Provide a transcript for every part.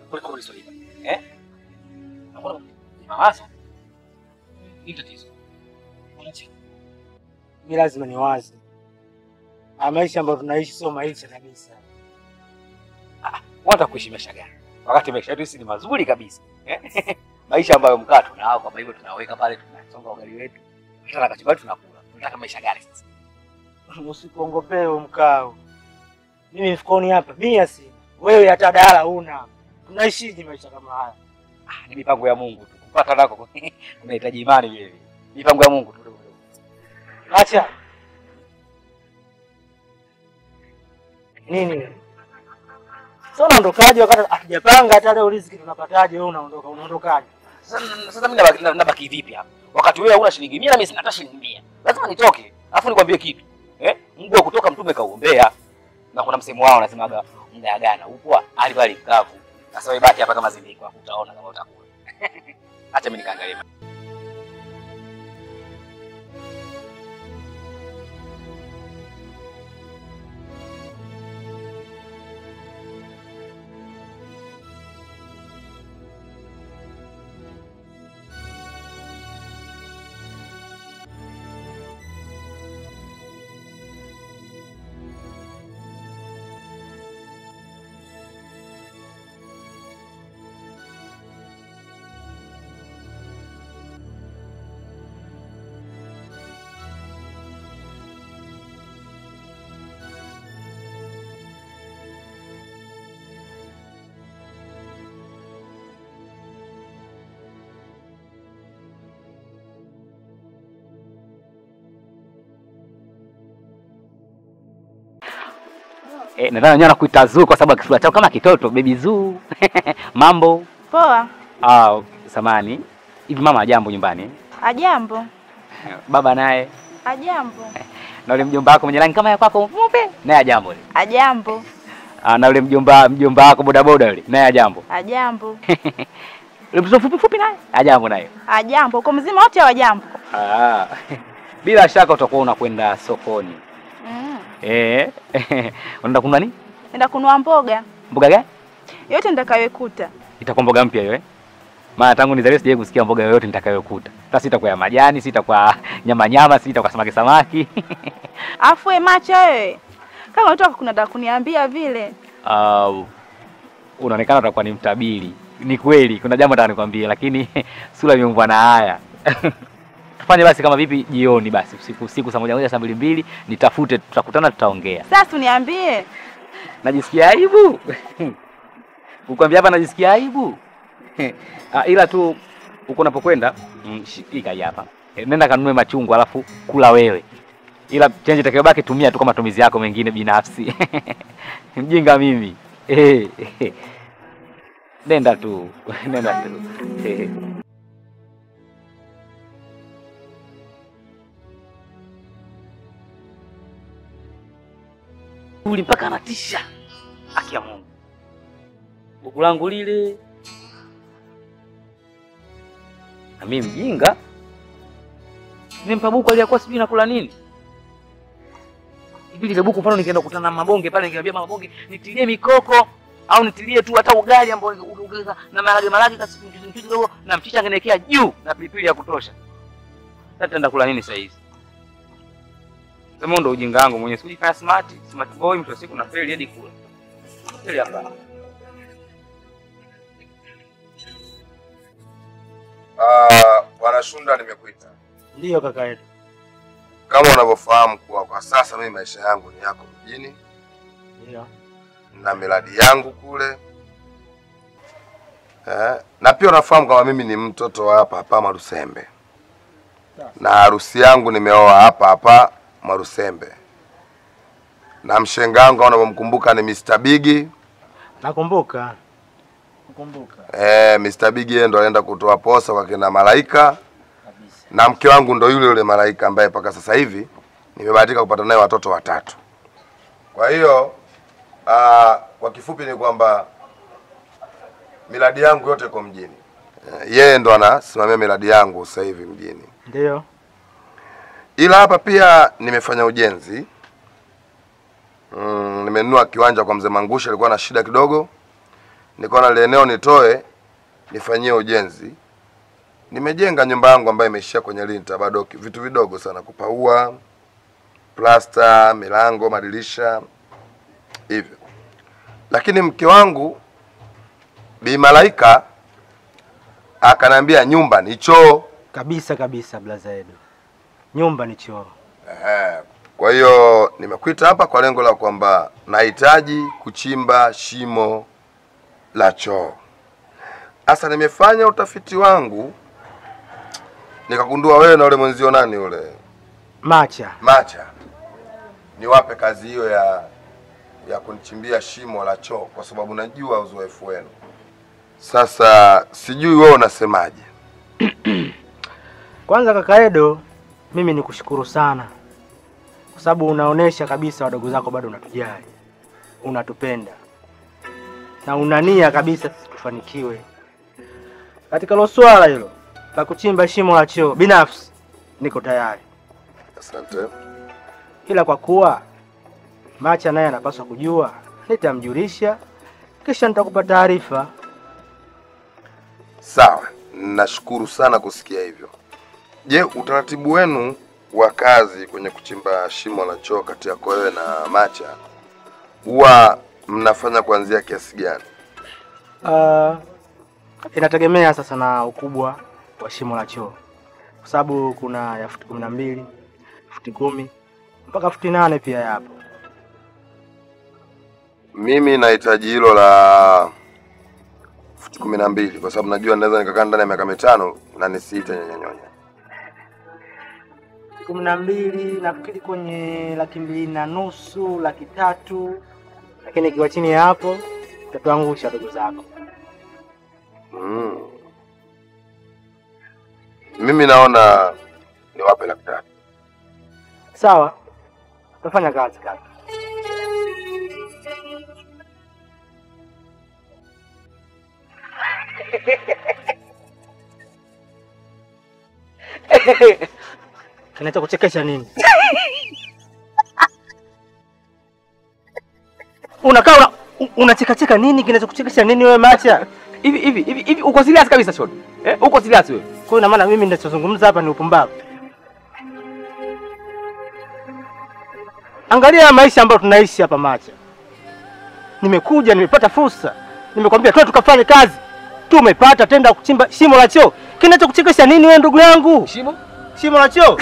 kuliko ulisolipa. Eh? Nakuona mawazo. Ni tatizo. Unacheka. Mi lazima niwaze, haya maisha ambayo tunaishi sio maisha kabisa. Unataka kuishi maisha gani? Wakati maisha yetu sisi ni mazuri kabisa. Eh? maisha ambayo mkaa tunao kama hivyo tunaweka pale tunasonga ugali wetu. Hata na kachumbari tunakula. Tunataka maisha gani sasa? Usikuongopee huo mkao. Mimi mfukoni hapa mia sina, wewe hata dala una. Tunaishije maisha kama haya? Ah, ni mipango ya Mungu tu. Kupata nako unahitaji imani vile vile. Mipango ya Mungu tu. Acha nini? Sasa unaondokaje wakati hatujapanga hata leo riziki tunapataje? Wewe unaondoka, unaondokaje? Sasa sasa mimi nabaki, nabaki vipi hapa? Wakati wewe huna shilingi 100 na mimi sina hata shilingi 100. Lazima nitoke. Alafu nikwambie kitu. Eh? Mungu wa kutoka mtume kauombea. Na kuna msemo wao unasemaga mdagana upo alibali kavu. Sasa wewe baki hapa kama zindiko utaona kama utakula. Acha mimi nikaangalie. Eh, nadhani wenyewe anakuita Zuu kwa sababu kisura chao kama kitoto, baby Zuu. Mambo. Poa. Ah, samani. Hivi mama ajambo nyumbani? Ajambo. Baba naye Ajambo. na ule mjomba wako mwenye rangi kama ya kwako mweupe naye ajambo yule. Ajambo. Ah, na ule mjomba mjomba wako bodaboda yule naye ajambo. Ajambo. Ule mtoto fupi fupi naye ajambo naye. Ajambo. Uko mzima wote hawajambo? Ah. Bila shaka utakuwa unakwenda sokoni. Mm. Eh. Unaenda kununua nini? Nenda kununua mboga. Mboga gani? Yote nitakayokuta. Itakuwa mboga mpya hiyo eh? Maana tangu nizaliwe sijawahi kusikia mboga yoyote nitakayokuta. Sasa sitakuwa ya majani, sitakuwa nyama nyama, sitakuwa samaki samaki. Afu we macho wewe. Kama unataka kuna da kuniambia vile. Uh, unaonekana utakuwa ni mtabiri. Ni kweli, kuna jambo nataka nikwambie, lakini sura imeumbwa na haya. Tufanye basi kama vipi, jioni basi, usiku usiku, saa moja moja, saa mbili mbili, nitafute, tutakutana, tutaongea. Sasa uniambie. Najisikia aibu kukwambia hapa, najisikia aibu Ah, ila tu huko unapokwenda mm, shika hii hapa, Eh, nenda kanunue machungwa, alafu kula wewe, ila chenje itakayobaki tumia tu kwa matumizi yako mengine binafsi. Mjinga mimi Eh, eh. Nenda tu, nenda tu Eh. Uli mpaka anatisha, haki ya Mungu. Buku langu lile na mimi mjinga nimempa buku aliyakuwa sijui nakula nini hivi. Lile buku mfano ningeenda kukutana na mabonge pale, ningeambia mabonge nitilie mikoko au nitilie tu hata ugali ambao ungeza na marage marage kasi mchuzi mchuzi kidogo na mchicha ngenekea juu na pilipili ya kutosha. Sasa tenda kula nini saa hizi? Sema ndo ujinga wangu mwenyewe, sijifanya smart smart boy, mtu wa siku na feli hadi kula feli hapa. Ah, Bwana Shunda, nimekuita Ndiyo kaka yetu. kama unavyofahamu kuwa kwa sasa mimi maisha yangu ni yako mjini Ndiyo. na miradi yangu kule eh, na pia unafahamu kama mimi ni mtoto wa hapa hapa Marusembe na harusi yangu nimeoa hapa hapa Marusembe na mshenga wangu kama unavyomkumbuka ni Mr. Bigi Nakumbuka. Nakumbuka. eh, Mr. Bigi yeye ndo alienda kutoa posa kwa kina Malaika na mke wangu ndo yule yule Malaika ambaye mpaka sasa hivi nimebahatika kupata naye watoto watatu. Kwa hiyo aa, kwa kifupi ni kwamba miradi yangu yote iko mjini. Eh, Yeye ndo anasimamia miradi yangu sasa hivi mjini, Ndiyo. ila hapa pia nimefanya ujenzi mm, nimenunua kiwanja kwa mzee Mangusha, alikuwa na shida kidogo, nikaona ile eneo nitoe nifanyie ujenzi. Nimejenga nyumba yangu ambayo imeishia kwenye linta, bado ki- vitu vidogo sana, kupaua, plasta, milango, madirisha hivyo. Lakini mke wangu Bi Malaika akanambia nyumba ni choo. Kabisa kabisa, blaza Edo, nyumba ni choo. Ehe. Kwa hiyo nimekuita hapa kwa lengo la kwamba nahitaji kuchimba shimo la choo. Sasa nimefanya utafiti wangu nikagundua wewe na ule mwenzio nani ule Macha, Macha niwape kazi hiyo ya ya kunichimbia shimo la choo kwa sababu najua uzoefu wenu. Sasa sijui wewe unasemaje? kwanza kaka Edo, mimi nikushukuru sana kwa sababu unaonesha kabisa wadogo zako bado unatujali, unatupenda na unania kabisa sisi tufanikiwe katika lo swala hilo la kuchimba shimo la choo. Binafsi niko tayari, Asante. ila kwa kuwa Macha naye anapaswa kujua, nitamjulisha kisha nitakupa taarifa. Sawa, nashukuru sana kusikia hivyo. Je, utaratibu wenu wa kazi kwenye kuchimba shimo la choo kati yako wewe na Macha huwa mnafanya kuanzia kiasi gani? Uh, inategemea sasa na ukubwa wa shimo la choo, kwa sababu kuna ya futi kumi na mbili, futi kumi mpaka futi nane pia yapo. Mimi nahitaji hilo la futi kumi na mbili kwa sababu najua naweza nikakaa ndani ya miaka mitano na nisiite nyonyonyonya. kumi na mbili nafikiri kwenye laki mbili na nusu, laki tatu, lakini ikiwa chini ya hapo utatuangusha ndugu zako. Mm. Mimi naona niwape laki tatu. Sawa, utafanya kazi kaka. Kinachokuchekesha nini? Unakaa una, unachekacheka nini? Kinachokuchekesha nini wewe Macha? Hivi hivi hivi hivi uko serious kabisa Shon? Eh, uko serious wewe? Kwa hiyo ina maana mimi ninachozungumza hapa ni upumbavu. Angalia maisha ambayo tunaishi hapa Macha. Nimekuja, nimepata fursa, nimekwambia twende tukafanye kazi, tumepata tenda kuchimba shimo la choo. Kinachokuchekesha nini wewe ndugu yangu? Shimo? Shimo la choo?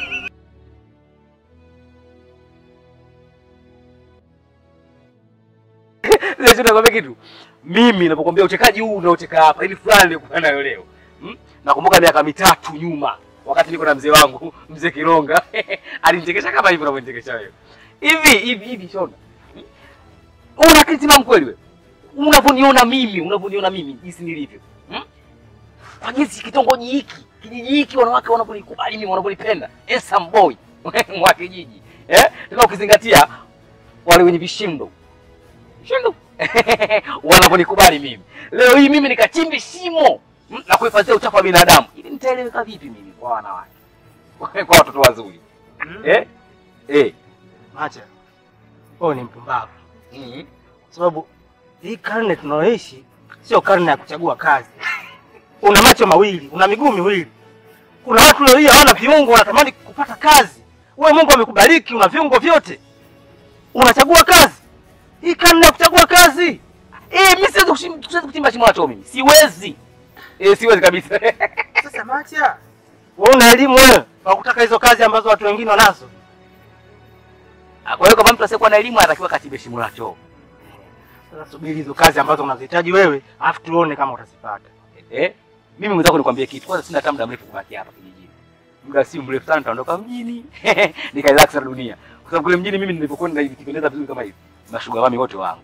Sasa nakwambia kitu. Mimi ninapokuambia uchekaji huu unaocheka hapa, ili fulani nilikuwa nayo leo. Hmm? Nakumbuka miaka mitatu nyuma wakati niko na mzee wangu, mzee Kironga. Alinichekesha kama hivi unavyonichekesha wewe. Hivi hivi hivi Shona. Hmm? Una akili timamu kweli wewe? Unavyoniona mimi, unavyoniona mimi jinsi nilivyo. Hmm? Kwa jinsi kitongoji hiki, kijiji hiki wanawake wanavyonikubali mimi, wanavyonipenda. Handsome boy mwa kijiji. Eh? Tena ukizingatia wale wenye vishindo shindo wanavyonikubali mimi. Leo hii mimi nikachimbi shimo mm, na kuhifadhia uchafu wa binadamu, ili nitaeleweka vipi mimi kwa wanawake kwa watoto wazuri eh? Eh. Macha, wewe ni mpumbavu, Mm. sababu hii karne tunayoishi sio karne ya kuchagua kazi. Una macho mawili, una miguu miwili. Kuna watu leo hii hawana viungo, wanatamani kupata kazi. Wewe Mungu amekubariki, una viungo vyote, unachagua kazi. Hii karne ya kuchagua kazi. Eh, mimi siwezi kushim- siwezi kuchimba shimo la choo mimi. Siwezi. Eh, siwezi kabisa. Sasa Macha, wewe una elimu wewe wa kutaka hizo kazi ambazo watu wengine wanazo. Kwa hiyo kama mtu asiyekuwa na elimu anatakiwa kachimbe shimo la choo. Sasa subiri hizo kazi ambazo unazihitaji wewe, afu tuone kama utazipata. Eh? Mimi mwenzako nikwambie kitu. Kwanza sina hata muda mrefu kubaki hapa kijijini. Muda si mrefu sana nitaondoka mjini. Nikaelax na dunia. Kwa sababu kule mjini mimi nilipokwenda hivi kipendeza vizuri kama hivi. Mashuga wami wote wangu.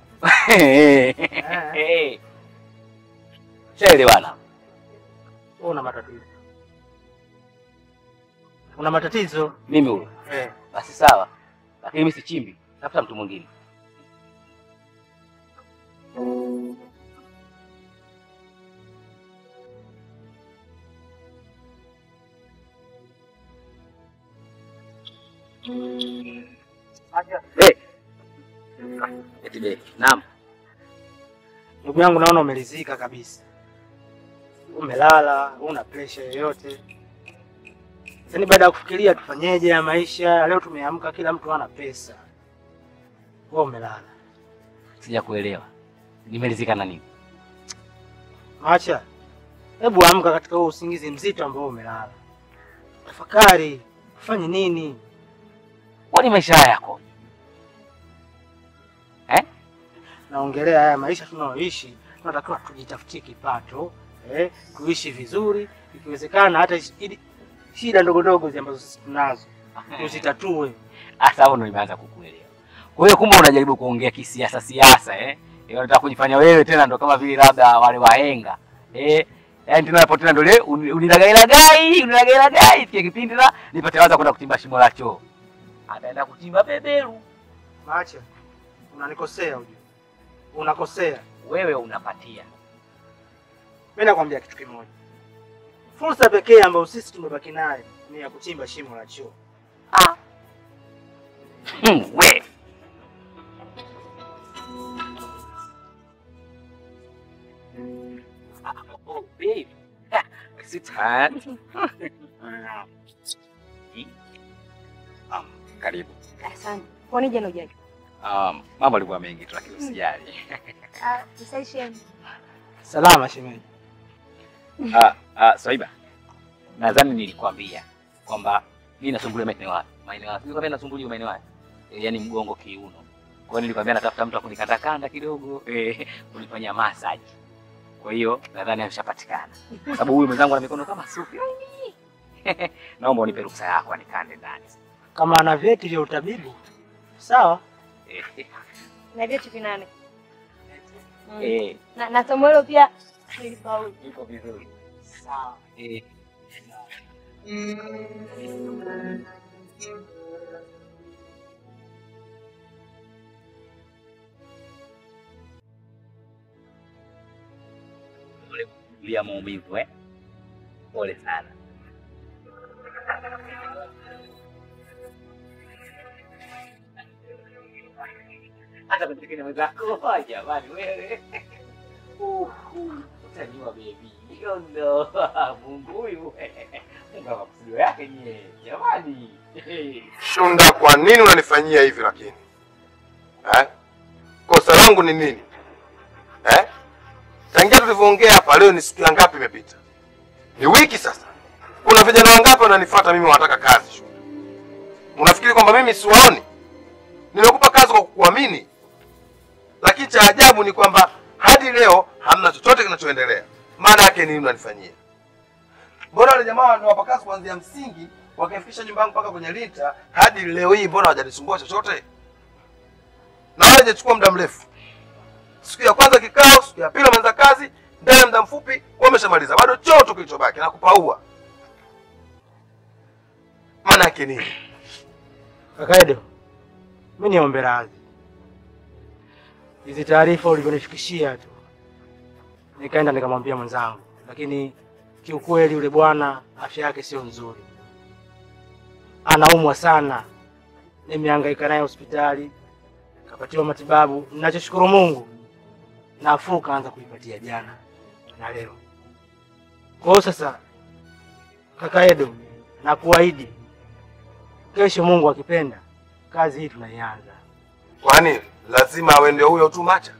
Shaelewana. Wewe una matatizo. Una matatizo. Mimi huyo. Eh. Basi sawa. Lakini mimi sichimbi. Tafuta mtu mwingine. Eh. Eti be. Naam. Ndugu yangu, naona umelizika kabisa, umelala, una presha yoyote. Yaani baada ya kufikiria tufanyeje ya maisha leo, tumeamka kila mtu ana pesa, wewe umelala. Sijakuelewa. Nimelizika na nini? Acha, hebu amka katika huo usingizi mzito ambao umelala, tafakari ufanye nini. Kwani maisha haya yako? Naongelea haya maisha tunayoishi, tunatakiwa tujitafutie kipato eh, tuishi vizuri, ikiwezekana hata ishi- ili- shida ndogo ndogo zi ambazo sisi tunazo tuzitatue. Hasa hapo ndo nimeanza kukuelewa. Kwa hiyo kumbe unajaribu kuongea kisiasa siasa eh? Eh, Unataka kujifanya wewe tena ndo kama vile labda wale wahenga. Eh? Yaani tena hapo tena ndo ile uni- unilagailagai, unilagailagai fikia kipindi na nipate waza kwenda kuchimba shimo la choo. Ataenda kuchimba beberu. Macha, unanikosea ujue, unakosea. Wewe unapatia. Mimi nakwambia kitu kimoja, fursa pekee ambayo sisi tumebaki nayo ni ya kuchimba shimo la choo. Ah. Hmm, we. Ah, Oh, babe. Ah, Sweetheart. Ah, Karibu. Asante. Kwani jana hujaja? Um, mambo alikuwa mengi tu lakini usijali. Ah, msaisheni. Salama shemeji. Ah, ah, Swaiba. Nadhani nilikwambia kwamba mimi nasumbuliwa maeneo haya. Maeneo haya. Nilikwambia nasumbuliwa maeneo haya. E, yaani mgongo kiuno. Kwa hiyo nilikwambia natafuta mtu akunikata kanda kidogo, eh, kunifanyia massage. Kwa hiyo nadhani ameshapatikana. Kwa sababu huyu mwenzangu ana mikono kama sufi. Naomba unipe ruhusa yako anikande ndani. Kama ana vyeti vya utabibu sawa. Eh, Na vyetu vinane. Mm. eh, Na, na somo hilo pia nilifaulu. iko vizuri. Sawa. Eh, pole kuvumilia maumivu eh. Pole sana. Hata kutekenya mwenzako oh, jamani wewe. Uh, Utajua baby. Hiyo ndo Mungu huyu. Mungu ana makusudio yake nyie. Jamani. Shunda, kwa nini unanifanyia hivi lakini eh? Kosa langu ni nini eh? Tangia tulivyoongea hapa leo ni siku ya ngapi imepita? Ni wiki sasa. Kuna vijana wangapi wananifuata mimi wanataka kazi Shunda? Unafikiri kwamba mimi siwaoni? Nimekupa kazi kwa kukuamini, lakini cha ajabu ni kwamba hadi leo hamna chochote kinachoendelea. Maana yake nini unanifanyia? Mbona wale jamaa waliwapa kazi kuanzia msingi wakaifikisha nyumba yangu mpaka kwenye lita hadi leo hii, mbona hawajanisumbua chochote? Na wala hajachukua muda mrefu. Siku ya kwanza kikao, siku ya pili wameanza kazi, ndani ya muda mfupi wameshamaliza, bado choo tu kilichobaki na kupaua. Maana yake nini? Kaka Edo, mimi niombe radhi. Hizi taarifa ulivyonifikishia tu, nikaenda nikamwambia mwenzangu, lakini kiukweli yule bwana afya yake sio nzuri, anaumwa sana. Nimehangaika naye hospitali, kapatiwa matibabu. Ninachoshukuru Mungu, nafuu kaanza kuipatia jana na leo. Kwa hiyo sasa, kaka Edo, nakuahidi kesho Mungu akipenda kazi hii tunaianza. Kwani lazima awe ndio huyo tu Macha?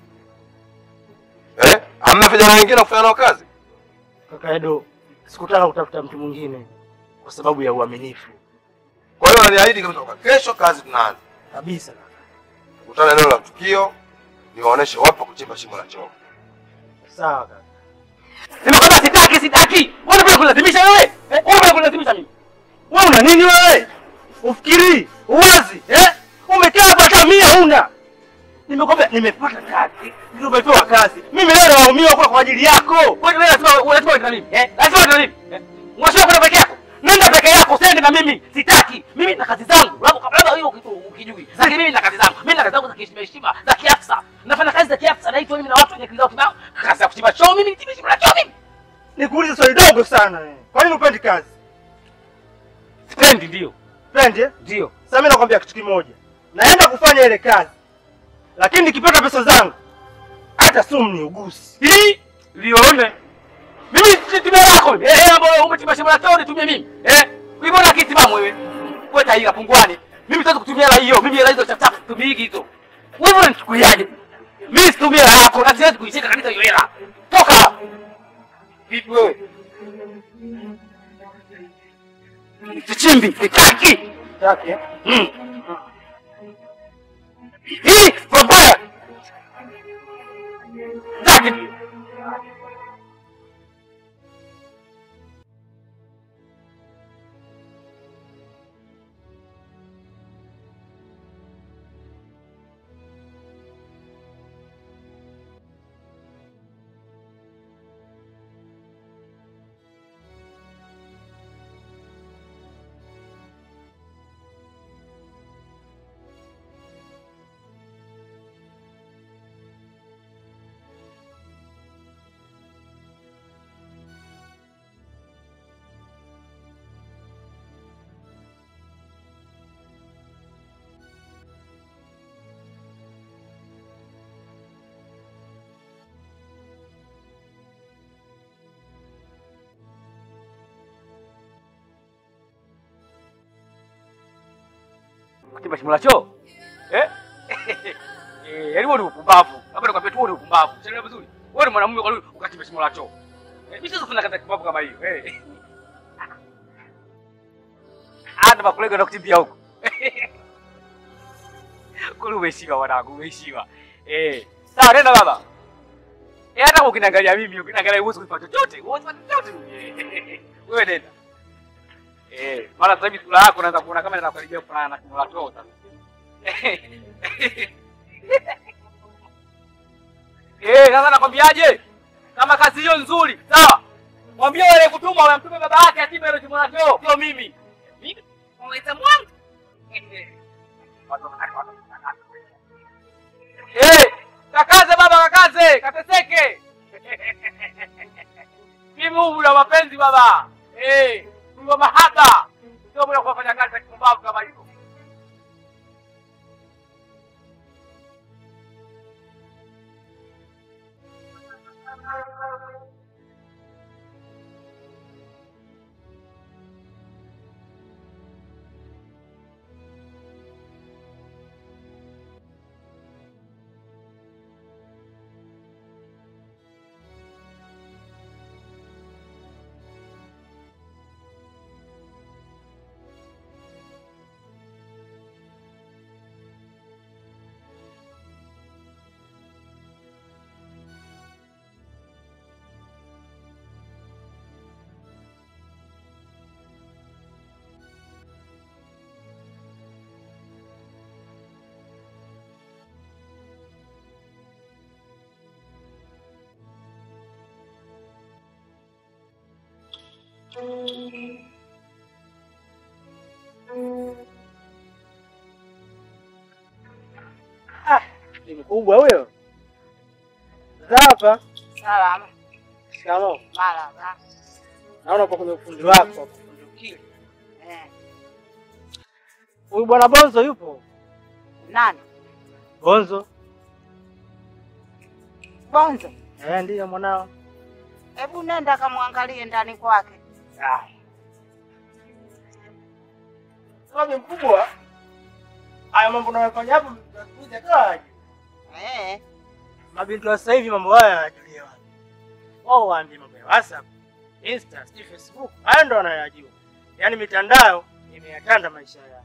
Eh? Hamna vijana wengine kufanya nao kazi? Kaka Edo, sikutaka kutafuta mtu mwingine kwa sababu ya uaminifu Kwa hiyo ananiahidi kabisa kwamba kesho kazi tunaanza. kabisa. Kutana eneo la tukio, niwaoneshe wapi pa kuchimba shimo la choo. Sawa kaka. Nimekwambia sitaki, sitaki. Wewe unataka kunilazimisha wewe? Eh? Wewe unataka kunilazimisha mimi? Wewe una nini wewe? Ufikiri uwazi eh? Umekaa hapa hata mia huna. Nimekwambia nimepata kazi, nimepewa kazi. Mimi leo naumia kwa kwa ajili yako. Kwani wewe lazima lazima uende na mimi? Eh? Lazima uende na mimi. Eh? Mwashia kwenda peke yako. Nenda peke yako, usiende na mimi. Sitaki. Mimi nina kazi zangu. Labda labda hiyo kitu ukijui. Lakini mimi nina kazi zangu. Mimi nina kazi zangu za kiheshima heshima, za kiafsa. Nafanya kazi za kiafsa na hivyo mimi na watu wenye akili zao kibao. Kazi ya kuchimba choo mimi, nichimbe shimo la choo mimi. Nikuulize swali dogo sana wewe. Kwa nini upendi kazi? Sipendi ndio. Pendi eh? Ndio. Sasa mimi nakwambia kitu kimoja. Naenda kufanya ile kazi. Lakini nikipata pesa zangu hata hata sumu ni ugusi. Hii lione. Mimi si timu yako. Eh, ambao umetima shamba la tao nitumie mimi. Eh, uliona kitimamu wewe. Wewe taila pungwani. Mimi siwezi kutumia hela hiyo. Mimi hela hizo chap chap tumii hizo. Wewe unanichukuliaje? Mimi situmia hela yako na siwezi kuishika kabisa hiyo hela. Toka. Vipi wewe? Kichimbi, kitaki. Yake. Mm. Hii babaya. Taki. kuchimba shimo la choo eh? Eh, yaani wewe ni upumbavu. Labda nikwambie tu wewe ni upumbavu. Unaelewa vizuri? Wewe ni mwanamume kwa nini ukachimba shimo la choo? Eh, mimi siwezi kufanya kazi ya kipumbavu kama hiyo. Eh. Hata makolega na kuchimbia huko. Kule umeishiwa wanangu, umeishiwa. Eh, sawa nenda baba. Eh, hata ukiniangalia mimi, ukiniangalia huwezi kufanya chochote. Huwezi kufanya chochote. Eh, Wewe nenda. Eh, mara sasa hivi sura yako naanza kuona kama inakaribia kufanana na kimo la choo sasa. Eh, sasa nakwambiaje? Kama kazi hiyo nzuri, sawa? Mwambie wale kutuma wamtume baba yake atibe ile kimo la choo, sio mimi. Mimi mweza mwangu. Eh, kakaze baba kakaze, kateseke. Mimi huu na mapenzi baba. Eh, ndio mahaba. Sio bora kufanya kazi za kipumbavu kama hivyo. Ni mkubwa huyo. Hapa. Salama. Shikamoo. Marahaba. Naona uko kwenye ufundi wako, ufundi ukili. Eh, Huyu bwana Bonzo yupo? nani? Bonzo? Bonzo. Eh, ndiyo mwanao. Hebu nenda kamwangalie ndani kwake. Ah. Sababu mkubwa. Haya mambo unayofanya hapo mtakuja kaje? Eh, Mabinti wa sasa hivi mambo haya hayajulia wapi. Wao waambi mambo ya WhatsApp, Insta, sijui Facebook. Haya ndo wanayajua. Yaani mitandao imeyatanda maisha yao.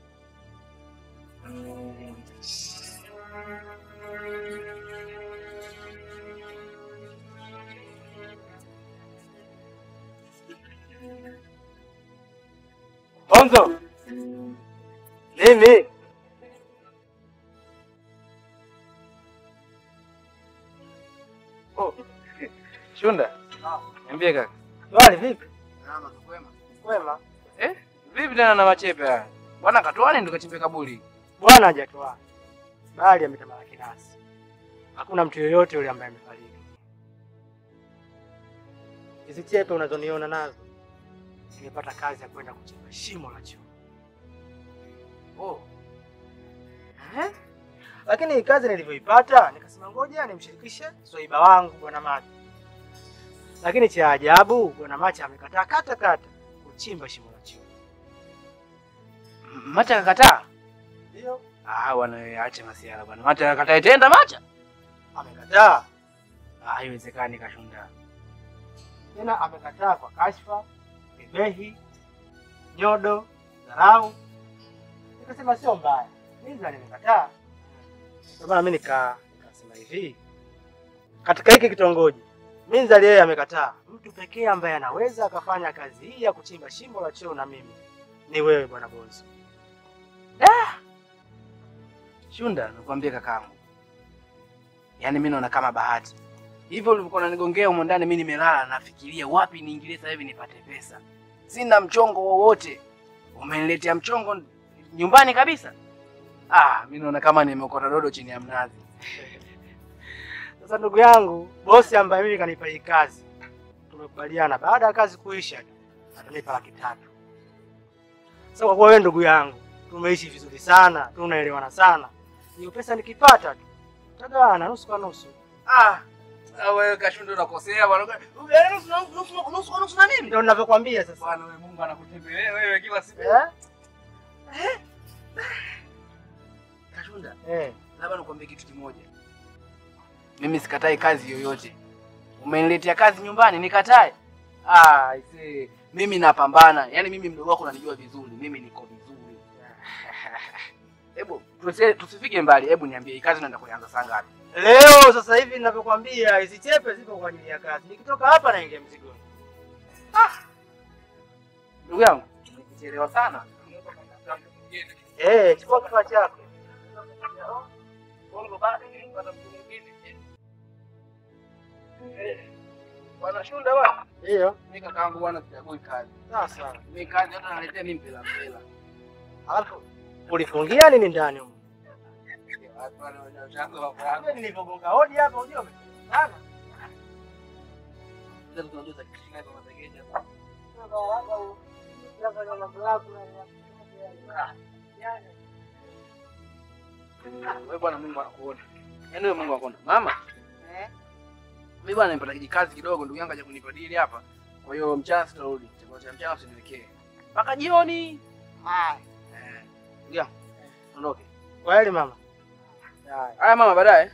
Bonzo. Mimi Oh. Shunda. Niambie kaka. Wali vipi? Kwema. Eh? Vipi tena na machepe haya? Bwana katoani ndo kachimbe kaburi. Bwana hajatoa. Bali ametamalaki nasi. Hakuna mtu yoyote yule ambaye amefariki. Hizi chepe unazoniona nazo nimepata kazi ya kwenda kuchimba shimo la choo. Oh. Eh? Lakini hii kazi nilivyoipata nikasema ngoja nimshirikishe swaiba wangu bwana Macha. Lakini cha ajabu bwana Macha amekataa kata kata kuchimba shimo la choo. Macha akakataa? Ndio, Ah, bwana wewe ache masiara bwana. Macha akakataa itenda Macha? amekataa. Ah, haiwezekani Kashunda. Tena amekataa kwa kashfa, bebehi, nyodo, dharau. Nikasema sio mbaya. Minza nimekataa. Ndio maana mimi nika nikasema hivi. Katika hiki kitongoji, Minzali yeye amekataa. Mtu pekee ambaye anaweza akafanya kazi hii ya kuchimba shimo la choo na mimi ni wewe bwana Bonzo. Shunda, nikwambie kakaangu. Yaani mimi naona kama bahati. Hivyo ulivyokuwa unanigongea humo ndani mimi nimelala nafikiria wapi niingilie sasa hivi nipate pesa. Sina mchongo wowote. Umeniletea mchongo nyumbani kabisa? Ah, mimi naona kama nimeokota dodo chini ya mnazi. Sasa ndugu yangu, bosi ambaye mimi kanipa hii kazi, tumekubaliana baada ya kazi kuisha atanipa laki tatu. Sasa kwa kuwa wewe ndugu yangu, tumeishi vizuri sana, tunaelewana sana, hiyo pesa nikipata tu tagawana nusu kwa nusu. Ah, ah, wewe Kashunda unakosea bwana. Yaani nusu na- nusu nusu kwa nusu na mimi. Ndio ninavyokuambia sasa. Bwana wewe Mungu anakutembelea wewe kila siku. Eh? Kashunda, Eh. labda nikwambie kitu kimoja. Mimi sikatai kazi yoyote. Umeniletea kazi nyumbani nikatae? Ah, aisee, mimi napambana. Yaani mimi mdogo wako unanijua vizuri. Mimi niko vizuri. Hebu tusi- tusifike mbali. Hebu niambie hii kazi unaenda kuanza saa ngapi? Leo sasa hivi ninavyokuambia hizi chepe zipo kwa ajili ya kazi. Nikitoka hapa naingia mzigoni. Ndugu yangu, nikichelewa sana. Eh, chukua kifaa chako. Bwana Shunda bwana. Ndio. Mimi kakaangu bwana sichagui kazi. Sawa sawa. Mimi kazi hata naletea mimi mpela mpela. Alafu ulifungia nini ndani huko? Watu wale wanachanzo wa kwa Wewe nilivyogonga hodi hapa unajua sana. Sasa tunajua za kishina kwa mategeja. Wewe bwana Mungu anakuona. Yaani wewe Mungu anakuona. Mama. Eh? Mimi bwana nimepata kijikazi kidogo ndugu yangu aje kunipa dili hapa. Kwa hiyo mchana sitarudi. Chakula cha mchana usiniwekee. Mpaka jioni. Haya. Eh. Ndugu yangu. Ondoke. Kweli mama. Haya mama baadaye.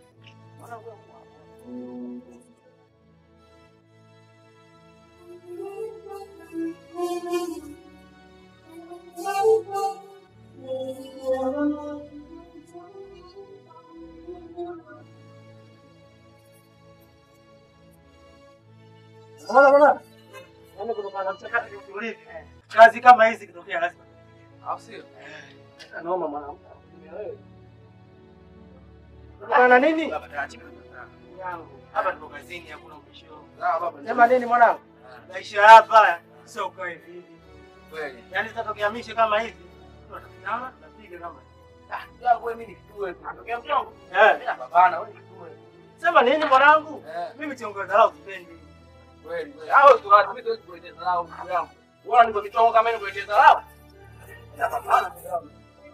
Unaona bwana? Yaani kutokana na mchakato jinsi ulivyo. Kazi kama hizi kitokea lazima. Au sio? Noma mwanamke. Wewe. Kutokana na nini? Baba taachi baba. Yangu. Hapa tuko kazini hakuna ubisho. Sawa baba. Sema nini mwanangu? Maisha hapa sio kwa hivi hivi. Kweli. Yaani zitatokea mishe kama hizi. Tunaona tunapiga kama. Ah, ndugu yangu wewe mimi nikitue. Natokea mchongo. Eh. Mimi napambana wewe nikitue. Sema nini mwanangu? Eh. Mimi chongo dharau sipendi. Kweli kweli. Hao tu watu mimi siwezi kuletea dharau ndugu yangu. Bora niko michongo kama hiyo kuletea dharau. Napambana ndugu yangu.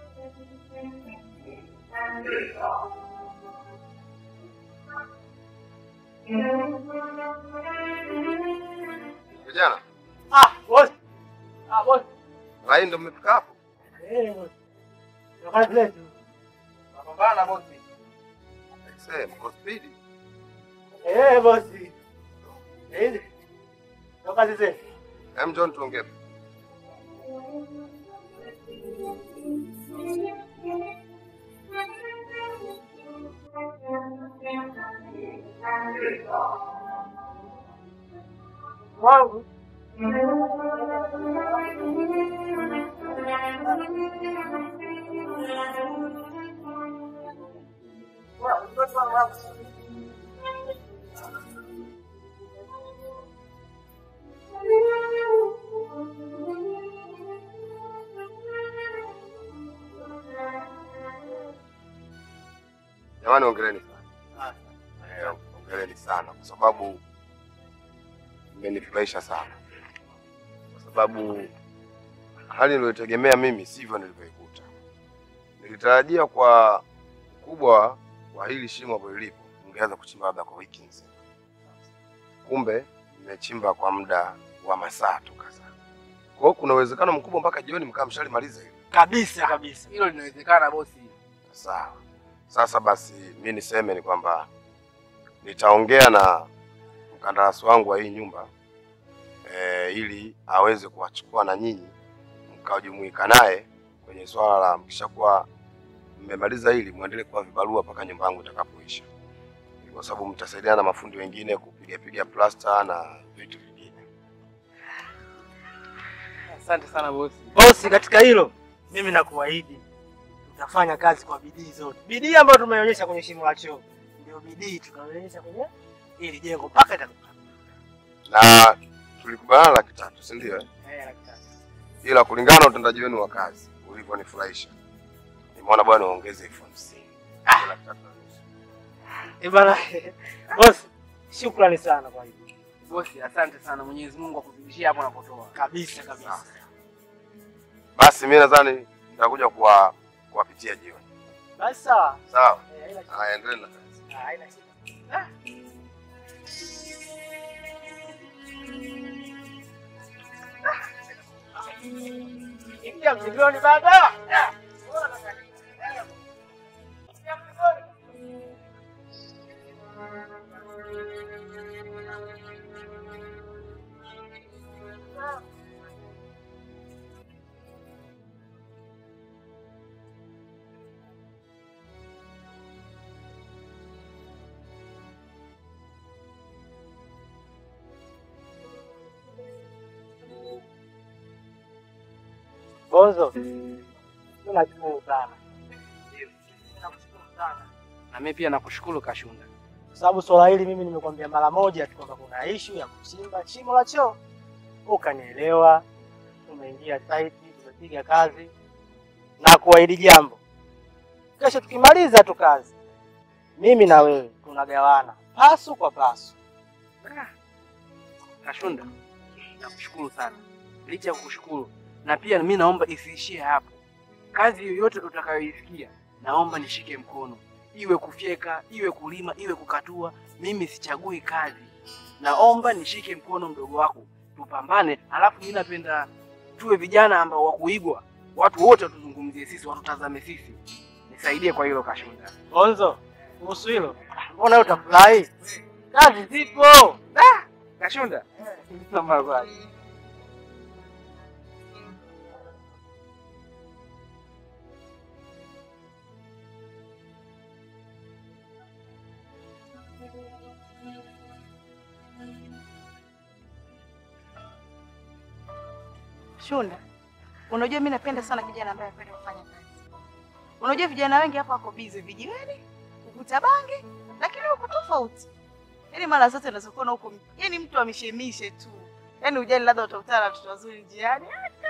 Vijana, Ah, boss. Ah, boss. rai ndo mmefika hapo? Eh, boss. Ndio kazi letu. Napambana boss. Aisee, mko spidi. Eh, boss. Eh. Ndio kazi zetu. Hem, John tuongee. Wangu. Jamani, ongeleni sana. Eh, ongeleni sana kwa sababu mmenifurahisha sana, kwa sababu hali niliyotegemea mimi sivyo nilivyoikuta. Nilitarajia kwa ukubwa wa hili shimo hapo lilipo, ungeweza kuchimba labda kwa wiki nzima. Kumbe nimechimba kwa muda wa masaa tu kadhaa. Kwa hiyo kuna uwezekano mkubwa mpaka jioni mkaa mshalimaliza hili. Kabisa kabisa. Hilo linawezekana bosi. Sawa. Sasa basi mi niseme ni kwamba nitaongea na mkandarasi wangu wa hii nyumba e, ili aweze kuwachukua na nyinyi mkajumuika naye kwenye swala la mkishakuwa mmemaliza hili muendelee kuwa vibarua mpaka nyumba yangu itakapoisha, kwa sababu mtasaidiana na mafundi wengine kupiga piga plasta na vitu vingine. Asante sana bosi. Bosi, katika hilo mimi nakuahidi tutafanya kazi kwa bidii zote. Bidii ambayo tumeonyesha kwenye shimo la choo ndio bidii tunaonyesha kwenye ili jengo mpaka itakapokamilika. Na tulikubaliana laki tatu, si ndio? eh? Eh, laki tatu. Ila kulingana na utendaji wenu wa kazi ulivyonifurahisha, nimeona bwana uongeze elfu hamsini. Laki tatu na nusu. Eh, bana bosi, shukrani sana kwa hilo. Bosi, asante sana. Mwenyezi Mungu akuzidishie hapo unapotoa. Kabisa kabisa. Basi mimi nadhani nitakuja kuwa kuwapitia jioni. Basi sawa. Sawa? Eh, haina shida. Haya, endelee na kazi. Ah, haina shida. Ingia mzigoni baba. Bonzo, tunashukuru sana. Nakushukuru sana Na mimi pia nakushukuru Kashunda. kwa sababu swala hili mimi nimekwambia mara moja tu kwamba kuna ishu ya kuchimba shimo la choo, ukanielewa. Tumeingia site, tumepiga kazi na kuahidi jambo, kesho tukimaliza tu kazi, mimi na wewe tunagawana pasu kwa pasu. Kashunda, nakushukuru sana. Licha ya kukushukuru, na pia mimi naomba isiishie hapo. Kazi yoyote utakayoisikia, naomba nishike mkono, iwe kufyeka, iwe kulima, iwe kukatua. Mimi sichagui kazi, naomba nishike mkono mdogo wako, tupambane. Halafu mimi napenda tuwe vijana ambao wa kuigwa, watu wote watuzungumzie sisi, watutazame sisi. Nisaidie kwa hilo Kashunda. Bonzo, kuhusu hilo, mbona wewe utafurahi? Kazi zipo. Kashunda, naomba basi. Shunda, unajua mi napenda sana kijana ambaye anapenda kufanya kazi. Unajua vijana wengi hapa wako busy vijiweni, kuvuta bangi, lakini huko tofauti. Yaani mara zote unaweza kuona huko, yaani mtu ameshemishe tu. Yaani ujali labda utakutana na watoto wazuri njiani.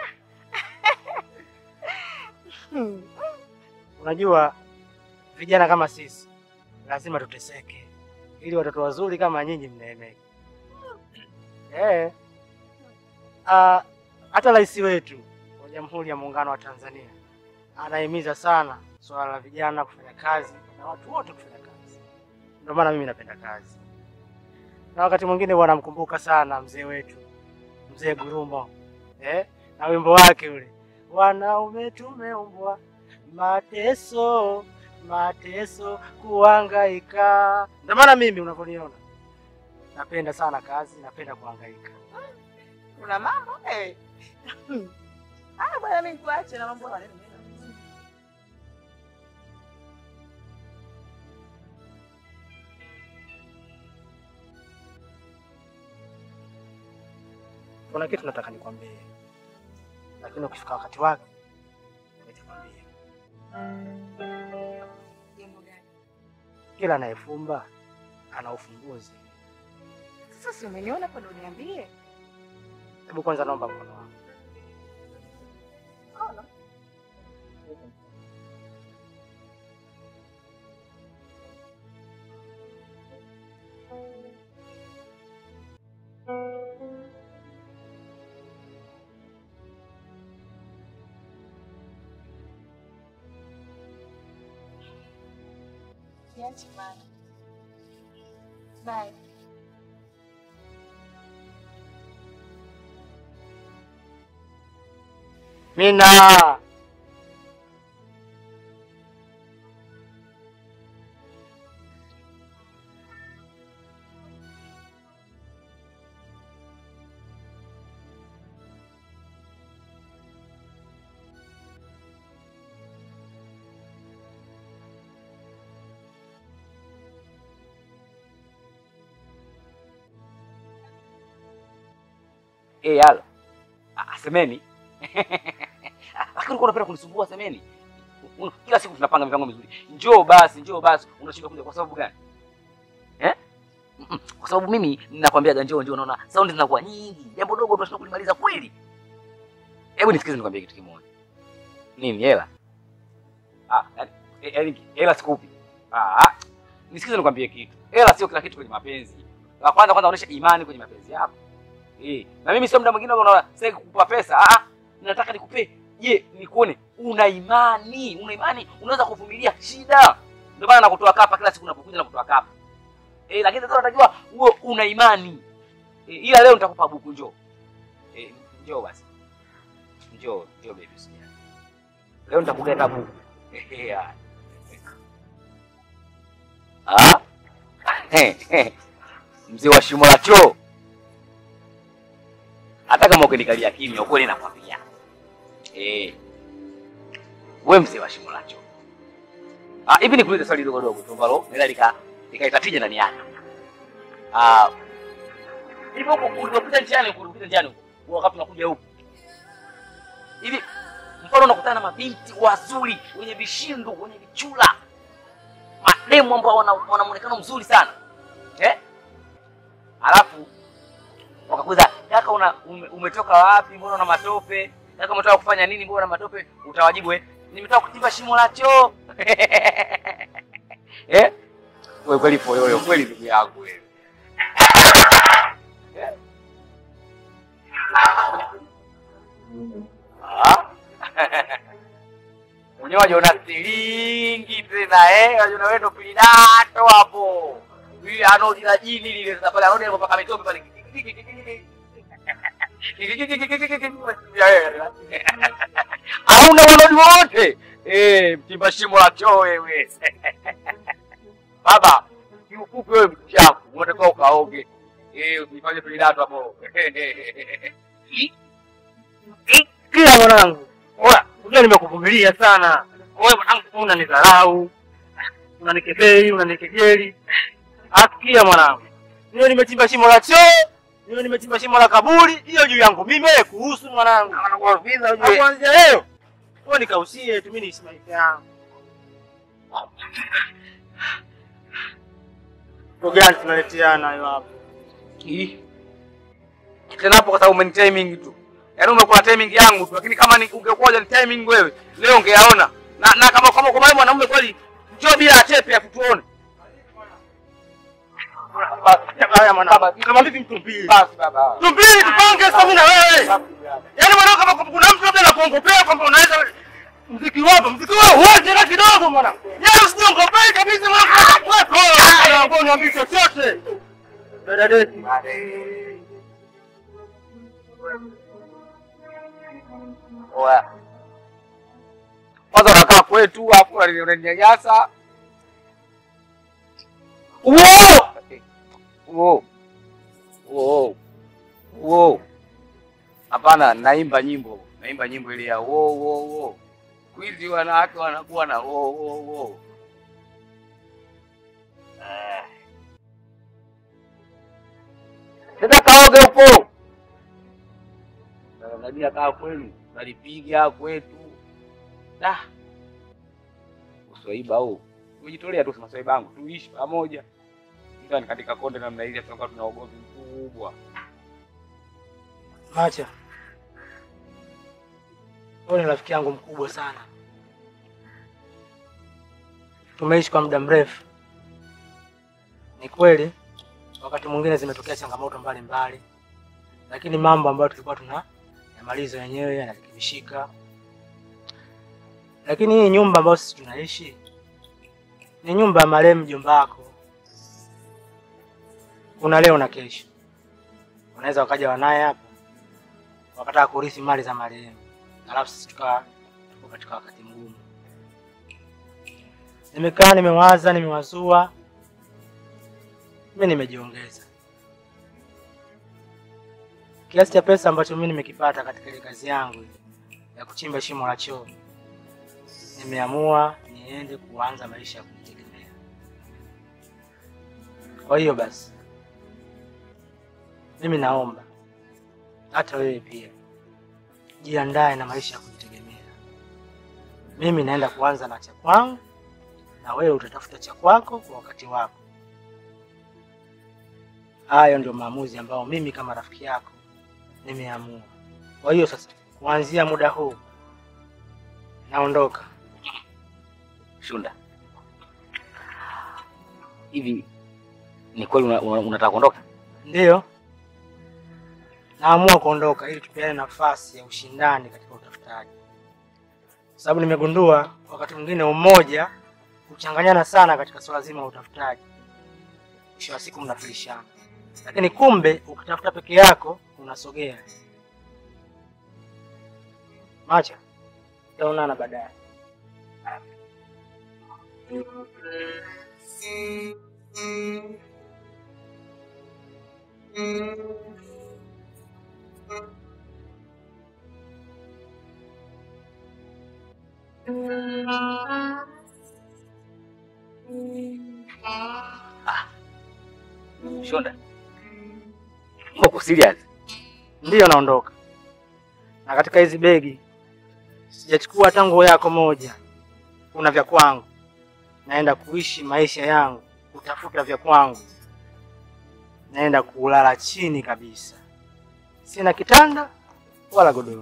Hmm. Unajua vijana kama sisi lazima tuteseke ili watoto wazuri kama nyinyi mneemeke. Eh. Ah, hata rais wetu wa Jamhuri ya Muungano wa Tanzania anahimiza sana swala la vijana kufanya kazi na watu wote kufanya kazi. Ndio maana mimi napenda kazi, na wakati mwingine huwa namkumbuka sana mzee wetu mzee Gurumo eh, na wimbo wake ule wanaume tumeumbwa mateso mateso kuhangaika. Ndio maana mimi unavyoniona napenda sana kazi, napenda kuhangaika. Kuna mambo eh. Ah, bwana mimi kuache na mambo haya. Kuna kitu nataka nikwambie, lakini ukifika wakati wake nitakwambia. Jambo gani? Kila anayefumba ana ufumbuzi. Sasa si umeniona hapo ndo niambie. Hebu kwanza naomba mkono wangu. Usiache bana. Bye. Mina. Eh, halo. Ah, semeni. Lakini ulikuwa unapenda kunisumbua semeni. Un- Kila siku tunapanga mipango mizuri. Njoo basi, njoo basi. Unashindwa kuja kwa sababu gani? Eh? Mm-mm. Kwa sababu mimi ninakwambia njoo njoo naona sound zinakuwa nyingi. Jambo dogo tunashindwa kulimaliza kweli. Hebu nisikize nikwambie kitu kimoja. Nini hela? Ah, yaani eh, yaani hela sikupi. Ah, ah. Nisikize nikwambie kitu. Hela sio kila kitu kwenye mapenzi. La kwanza kwanza onyesha imani kwenye mapenzi yako. Eh, na mimi sio muda mwingine unaona sasa kukupa pesa. Ah, ah, nataka nikupe. Je, nikuone una imani? Una imani unaweza kuvumilia shida. Ndio maana nakutoa kapa kila siku unapokuja nakutoa kapa. Eh, lakini sasa unatakiwa uwe una imani. Eh, ila leo nitakupa buku njoo. Eh, njoo basi. Njoo, njoo baby usijali. Leo nitakugeta buku. Eh, haya. Ah? Mzee wa shimo la choo. Hata kama ukinikalia kimya, ukweli nakwambia. Eh. Wewe mzee wa shimo la choo. Ah, hivi nikuulize swali dogo dogo tu ambalo naweza lika likaita tija ndani yake. Ah. Hivi huko ulipopita njiani, huko ulipopita njiani huko, wakati unakuja huko. Hivi mfano unakutana na mabinti wazuri wenye vishindo, wenye vichula. Mademu ambao wana, wana muonekano mzuri sana. Eh? Alafu wakakuza kaka, una ume, umetoka wapi? Mbona una matope? Kaka, umetoka kufanya nini? Mbona una matope? Utawajibu eh, nimetoka kuchimba shimo la choo. eh, wewe kweli poyoyo kweli, ndugu yangu wewe. Eh? Ah? Mwenyewe wajiona silingi tena eh, wajiona wewe ndo pilato hapo. Yule anodi la jini lile sasa pale anodi alipopaka mitope pale. Hauna wanodi wote. Eh, mchimba shimo la choo wewe. Baba, kiufupi wewe mchafu, unatakiwa ukaoge. Eh, usifanye pilato hapo. Kila mwanangu. Oya, unajua nimekuvumilia sana. Wewe mwanangu unanidharau. Unanikebei, unanikejeli. Asikia mwanangu. Niwe nimechimba shimo la choo, niwe nimechimba shimo la kaburi, hiyo juu yangu mimi wewe kuhusu mwanangu. Anakuaviza Na Kuanzia leo. Wewe nikausie tu mimi niishi maisha yangu. Ndio gani tunaleteana hayo hapo? Ih. Tena hapo kwa sababu umeni timing tu. Yaani umekula timing yangu tu, lakini kama ni ungekuwa ni timing wewe, leo ungeyaona. Na na kama kama kwa mwanaume kweli, njoo bila achepe ya kutuone. Haya mwanangu. Kama vipi mtumbili? Basi baba. Tumbili tupange sasa mimi na wewe. Yaani mwanangu kama kuna mtu labda anakuongopea kwamba unaweza mziki wapo, mziki wao wote na kidogo mwanangu. Yaani usiongopee kabisa mwanangu. Wewe kwa niambie chochote. Dada deti. Oya. Kwanza unakaa kwetu afu unaninyanyasa. Uo! Uo. Uo. Uo. Hapana, naimba nyimbo. Naimba nyimbo ile ya wo wo wo. Siku hizi wanawake wanakuwa na wo wo wo. Eh. Sasa kaoge huko. Nadia kaa kwenu, nalipiga kwetu. Da. Uswaiba huu. Umejitolea tu sema swaiba wangu, tuishi pamoja. Ndio katika konde namna ile tunakuwa tuna ugomvi mkubwa. Macha. Wewe ni rafiki yangu mkubwa sana. Tumeishi kwa muda mrefu. Ni kweli wakati mwingine zimetokea changamoto mbalimbali, lakini mambo ambayo tulikuwa tuna yamaliza wenyewe yanarekebishika. Lakini hii nyumba ambayo sisi tunaishi ni nyumba ya marehemu mjomba wako. Kuna leo na kesho, unaweza wakaja wanaye hapa wakataka kurithi mali za marehemu, alafu sisi tukawa tuko katika wakati mgumu. Nimekaa nimewaza, nimewazua, mi nimejiongeza kiasi cha pesa ambacho mi nimekipata katika ile kazi yangu ile ya kuchimba shimo la choo, nimeamua niende kuanza maisha ya kujitegemea. Kwa hiyo basi, mimi naomba hata wewe pia jiandae na maisha ya kujitegemea. Mimi naenda kuanza na cha kwangu, na wewe utatafuta cha kwako kwa wakati wako. Hayo ndio maamuzi ambayo mimi kama rafiki yako nimeamua. Kwa hiyo sasa, kuanzia muda huu naondoka. Shunda, hivi ni kweli una- una- unataka kuondoka? Ndiyo, naamua kuondoka ili tupeane nafasi ya ushindani katika utafutaji, kwa sababu nimegundua wakati mwingine umoja huchanganyana sana katika swala zima la utafutaji. Mwisho wa siku mnafilishana, lakini kumbe ukitafuta peke yako unasogea. Macha, tutaonana baadaye. Shunda, uko serious? Ndiyo, naondoka na katika hizi begi sijachukua hata nguo yako moja. Kuna vya kwangu, naenda kuishi maisha yangu, kutafuta vya kwangu, naenda kulala chini kabisa, sina kitanda wala godoro.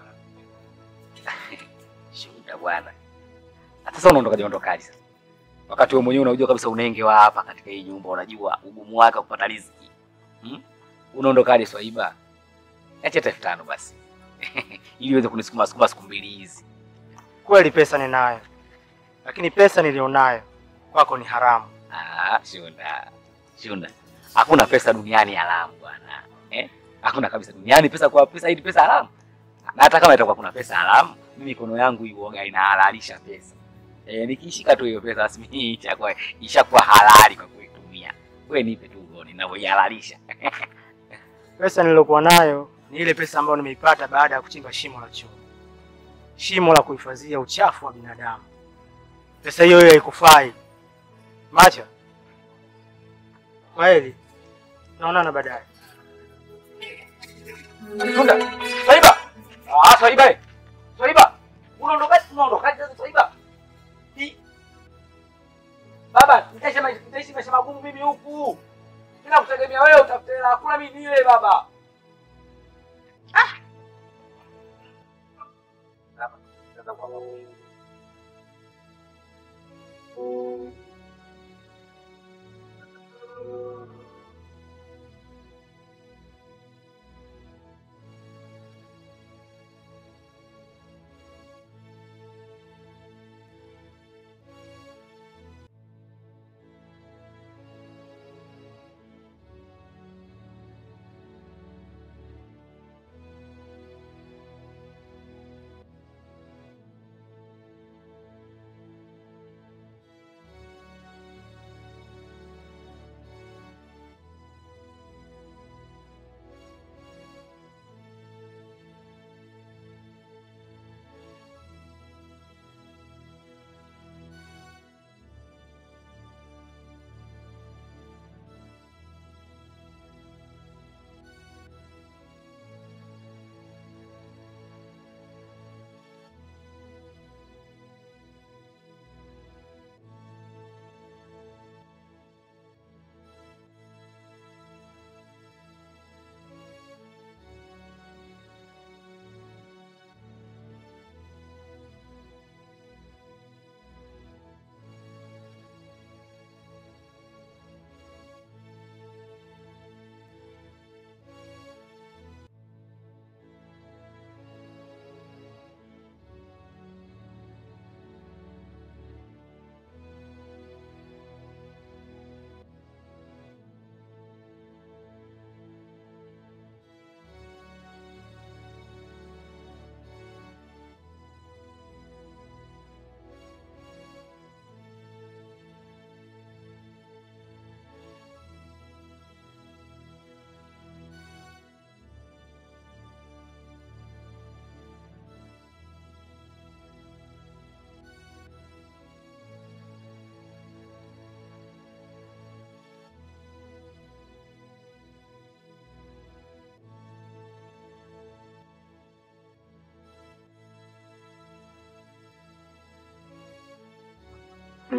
Shunda bwana, Na sasa unaondokaje? Ondokaje sasa, wakati wewe mwenyewe unajua kabisa unenge wa hapa katika hii nyumba, unajua ugumu wake wa kupata riziki hmm? Unaondokaje Swaiba? Acha hata elfu tano basi ili uweze kunisukuma sukuma siku mbili hizi. Kweli pesa ninayo, lakini pesa nilionayo kwako ni haramu. Ah, Shunda, Shunda, hakuna pesa duniani haramu bwana eh? Hakuna kabisa duniani pesa kwa pesa, hii pesa haramu. Na hata kama itakuwa kuna pesa haramu, mimi mikono yangu iuoga inahalalisha pesa eh, nikishika tu hiyo pesa basi mimi ishakuwa ishakuwa halali kwa kuitumia. Wewe nipe tu uone ninavyoihalalisha. Pesa niliyokuwa nayo ni ile pesa ambayo nimeipata baada ya kuchimba shimo la choo, shimo la kuhifadhia uchafu wa binadamu. Pesa hiyo hiyo haikufai. Macha, kwaheri, naonana baadaye. Shunda, Swaiba. Ah, Swaiba. eh. Swaiba. Unaondokaje? Unaondokaje sasa Swaiba? Hii. Baba, nitaishi maisha nitaishi maisha magumu mimi huku. Sina kutegemea wewe utafute hela, hakuna mimi nile baba. Ah. Baba, sasa kwa baba.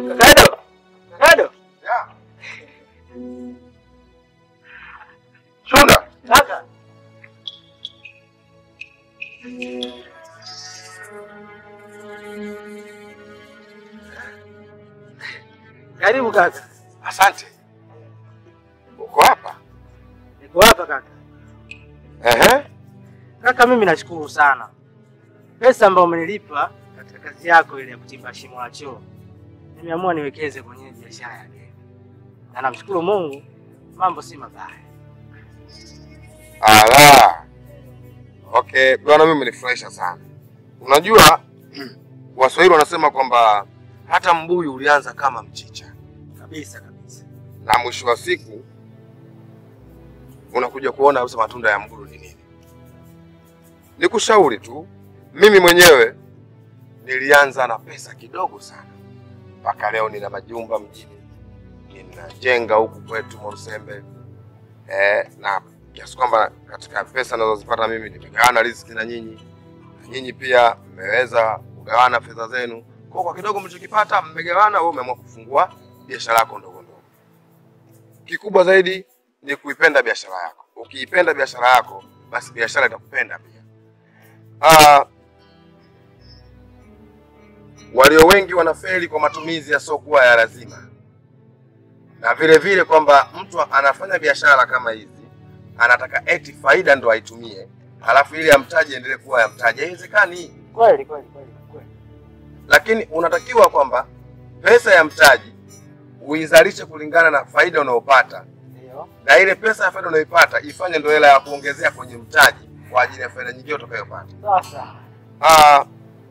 Kado. Kado. Shunda, Kaka. Karibu kaka. asante. Uko hapa? Niko hapa kaka. Ehe. Kaka, mimi nashukuru sana pesa ambayo umenilipa katika kazi yako ile ya kuchimba shimo la choo, nimeamua niwekeze kwenye biashara ya gari, na namshukuru Mungu, mambo si mabaya. Ala. Okay, bwana mimi umenifurahisha sana. Unajua Waswahili wanasema kwamba hata mbuyu ulianza kama mchicha Kabisa kabisa. na mwisho wa siku unakuja kuona kabisa matunda ya mbuyu ni nini. Nikushauri tu, mimi mwenyewe nilianza na pesa kidogo sana, mpaka leo nina majumba mjini, ninajenga huku kwetu Mwarusembe eh, na kiasi kwamba katika pesa ninazozipata mimi nimegawana riziki na nyinyi, na nyinyi pia mmeweza kugawana fedha zenu. Kwa kwa kidogo mlichokipata mmegawana, wewe umeamua kufungua biashara yako ndogo ndogo. Kikubwa zaidi ni kuipenda biashara yako. Ukiipenda biashara yako, basi biashara itakupenda pia. Ah, walio wengi wanafeli kwa matumizi yasiokuwa ya lazima, na vile vile kwamba mtu anafanya biashara kama hizi anataka eti faida ndo aitumie, halafu ili ya mtaji endelee kuwa ya mtaji. Haiwezekani. Kweli kweli kweli kweli. lakini unatakiwa kwamba pesa ya mtaji uizalishe kulingana na faida unayopata, Ndio. na ile pesa ya faida unayoipata ifanye ndio hela ya kuongezea kwenye mtaji kwa ajili ya faida nyingine utakayopata. Sasa Ah,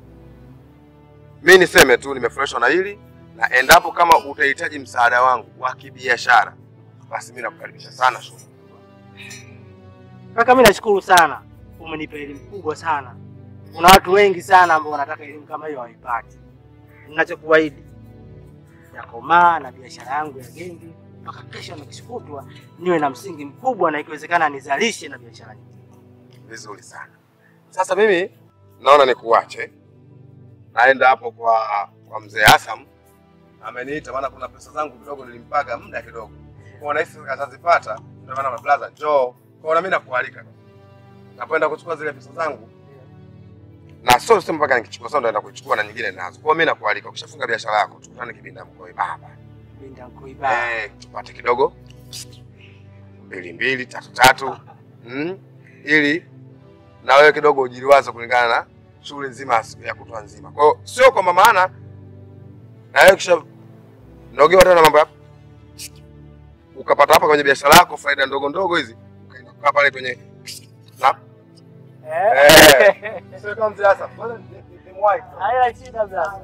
mi niseme tu nimefurahishwa na hili, na endapo kama utahitaji msaada wangu wa kibiashara, basi mi nakukaribisha sana Shuma. kaka, mimi nashukuru sana, umenipa elimu kubwa sana. Kuna watu wengi sana ambao wanataka elimu kama hiyo hawaipati. Ninachokuahidi yakomaa na biashara yangu ya gengi mpaka kesho na kesho kutwa niwe na msingi mkubwa, na ikiwezekana nizalishe na biashara nyingine. Vizuri sana. Sasa mimi naona nikuache, naenda hapo kwa kwa mzee Hassan, ameniita maana kuna pesa zangu kidogo nilimpaga muda kidogo, kwa nahisi atazipata, ndio maana mablaza njoo kwa na mimi nakualika, nakwenda kuchukua zile pesa zangu na sio sema mpaka nikichukua sasa, naenda kuchukua na nyingine nazo. Kwa hiyo mimi nakualika, ukishafunga biashara yako tukutane Kibinda Mkoe baba, Binda Nkoiba. eh, tupate kidogo mbili mbili tatu tatu mm, ili na wewe kidogo ujiliwaze kulingana na shughuli nzima ya siku ya kutwa nzima. Kwa hiyo sio kwamba maana na wewe kisha nogewa tena mambo yako ukapata hapa kwenye biashara yako faida ndogo ndogo hizi ukaenda kukaa pale kwenye na eh, sio kama mzee sasa, kwanza ni- ni- ni mwai. Haina shida bwana.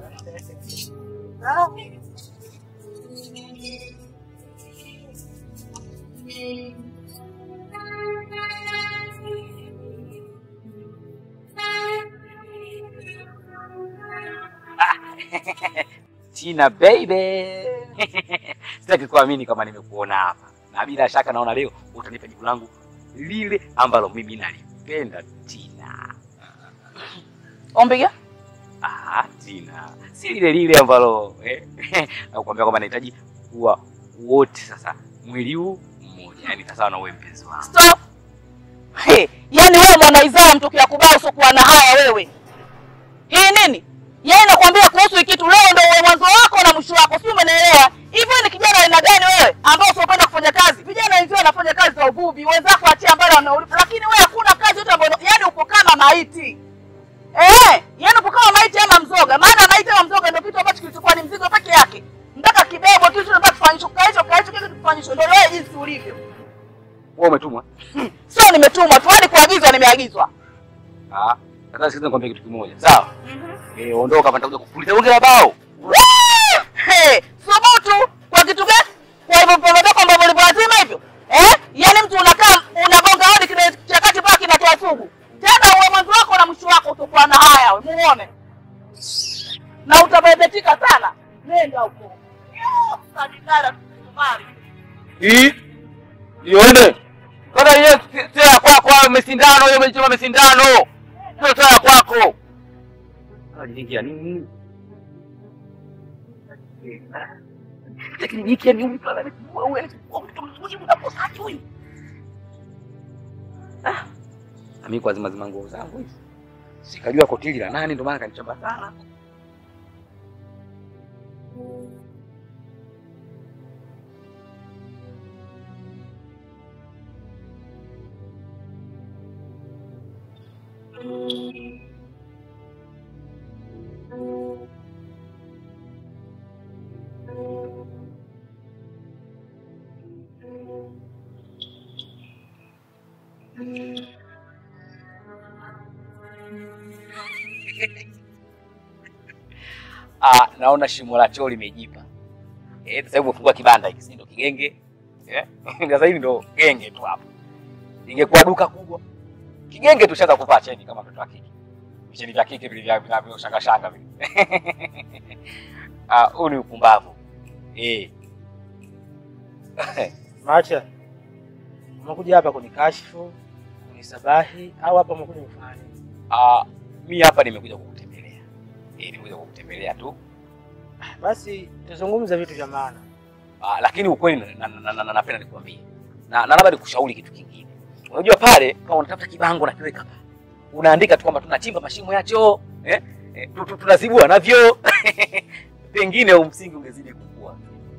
Tina baby. Sitaki kuamini kama nimekuona hapa, na bila shaka naona leo utanipa jibu langu lile ambalo mimi nalipenda. Tina, Ombi gani? ah, Tina, si lile lile ambalo eh, nakuambia kwamba nahitaji kuwa wote sasa mwili huu mmoja, yani sawa na wewe mpenzi wangu. Stop. He, yaani wewe mwanaizaa mtokea kubao usiokuwa na haya wewe. Hii nini? Yeye nakwambia kuhusu hiki kitu leo ndio uwe mwanzo wako na mwisho wako, si umeelewa? Hivi wewe ni kijana aina gani wewe ambao usiopenda kufanya kazi? Vijana wenzio wanafanya kazi za uvuvi, wenzako achia mbali wanaulipa, lakini wewe hakuna kazi yote ambayo yaani upo kama maiti. Eh, yaani upo kama maiti ama mzoga. Maana maiti ama mzoga ndio kitu ambacho kilichokuwa ni mzigo peke yake. Mpaka kibebwa kitu ndio kufanyishwa, kaisho kaisho kitu kufanyishwa. Ndio wewe jinsi ulivyo. Wewe umetumwa? Sio nimetumwa tu, yaani kuagizwa nimeagizwa. Ah, sasa sikiza nikwambie kitu kimoja, sawa? Eh, ondoka hapa, nitakuja kukuliza bonge la bao. Hey, subutu kwa kitu gani? Kwa hivyo pometoka ambavyo ulivyo lazima hivyo eh? Yaani mtu unakaa unagonga hodi kile chakati paka kinatoa sugu tena, uwe mwanzo wako na mwisho wako utakuwa na haya, we muone na utabebetika sana. Nenda huko Yo, sadidara tusumari. Hii ione. Sasa hiyo sio ya kwako, hayo mesindano, hiyo umechoma mesindano. Sio sio ya kwako. Unajiingia nini? Lakini jiki ni mtu anayekuwa wewe anachukua mtoto mzuri unaposaje huyu? Ah. Na mimi kwa zima zima nguo zangu hizi. Sikajua kotili la nani ndio maana kanichamba sana. Ah, naona shimo la choo limejipa. Eh, sasa hivi umefungua kibanda hiki, si ndio kigenge? Eh? Sasa hivi ndio genge tu hapo. Ingekuwa duka kubwa. Kigenge tushaanza kuvaa cheni kama mtoto wa kike. Vicheni vya kike vile vya vinavyo shanga shanga vile. Ah, huu ni upumbavu. Eh. Macha, umekuja hapa kunikashifu, kunisabahi au hapa umekuja kufanya nini? Ah, mimi hapa nimekuja kukutembelea. Eh, nimekuja kukutembelea tu. Basi tuzungumze vitu vya maana. Ah, lakini ukweli na- na- na- na- na- napenda nikwambie. Na na labda nikushauri kitu kingine. Unajua pale kama unatafuta kibango na kiweka pale. Unaandika tu kwamba tunachimba mashimo ya choo, eh? eh tu- tu- tunazibua navyo. Pengine huu msingi ungezidi kukua.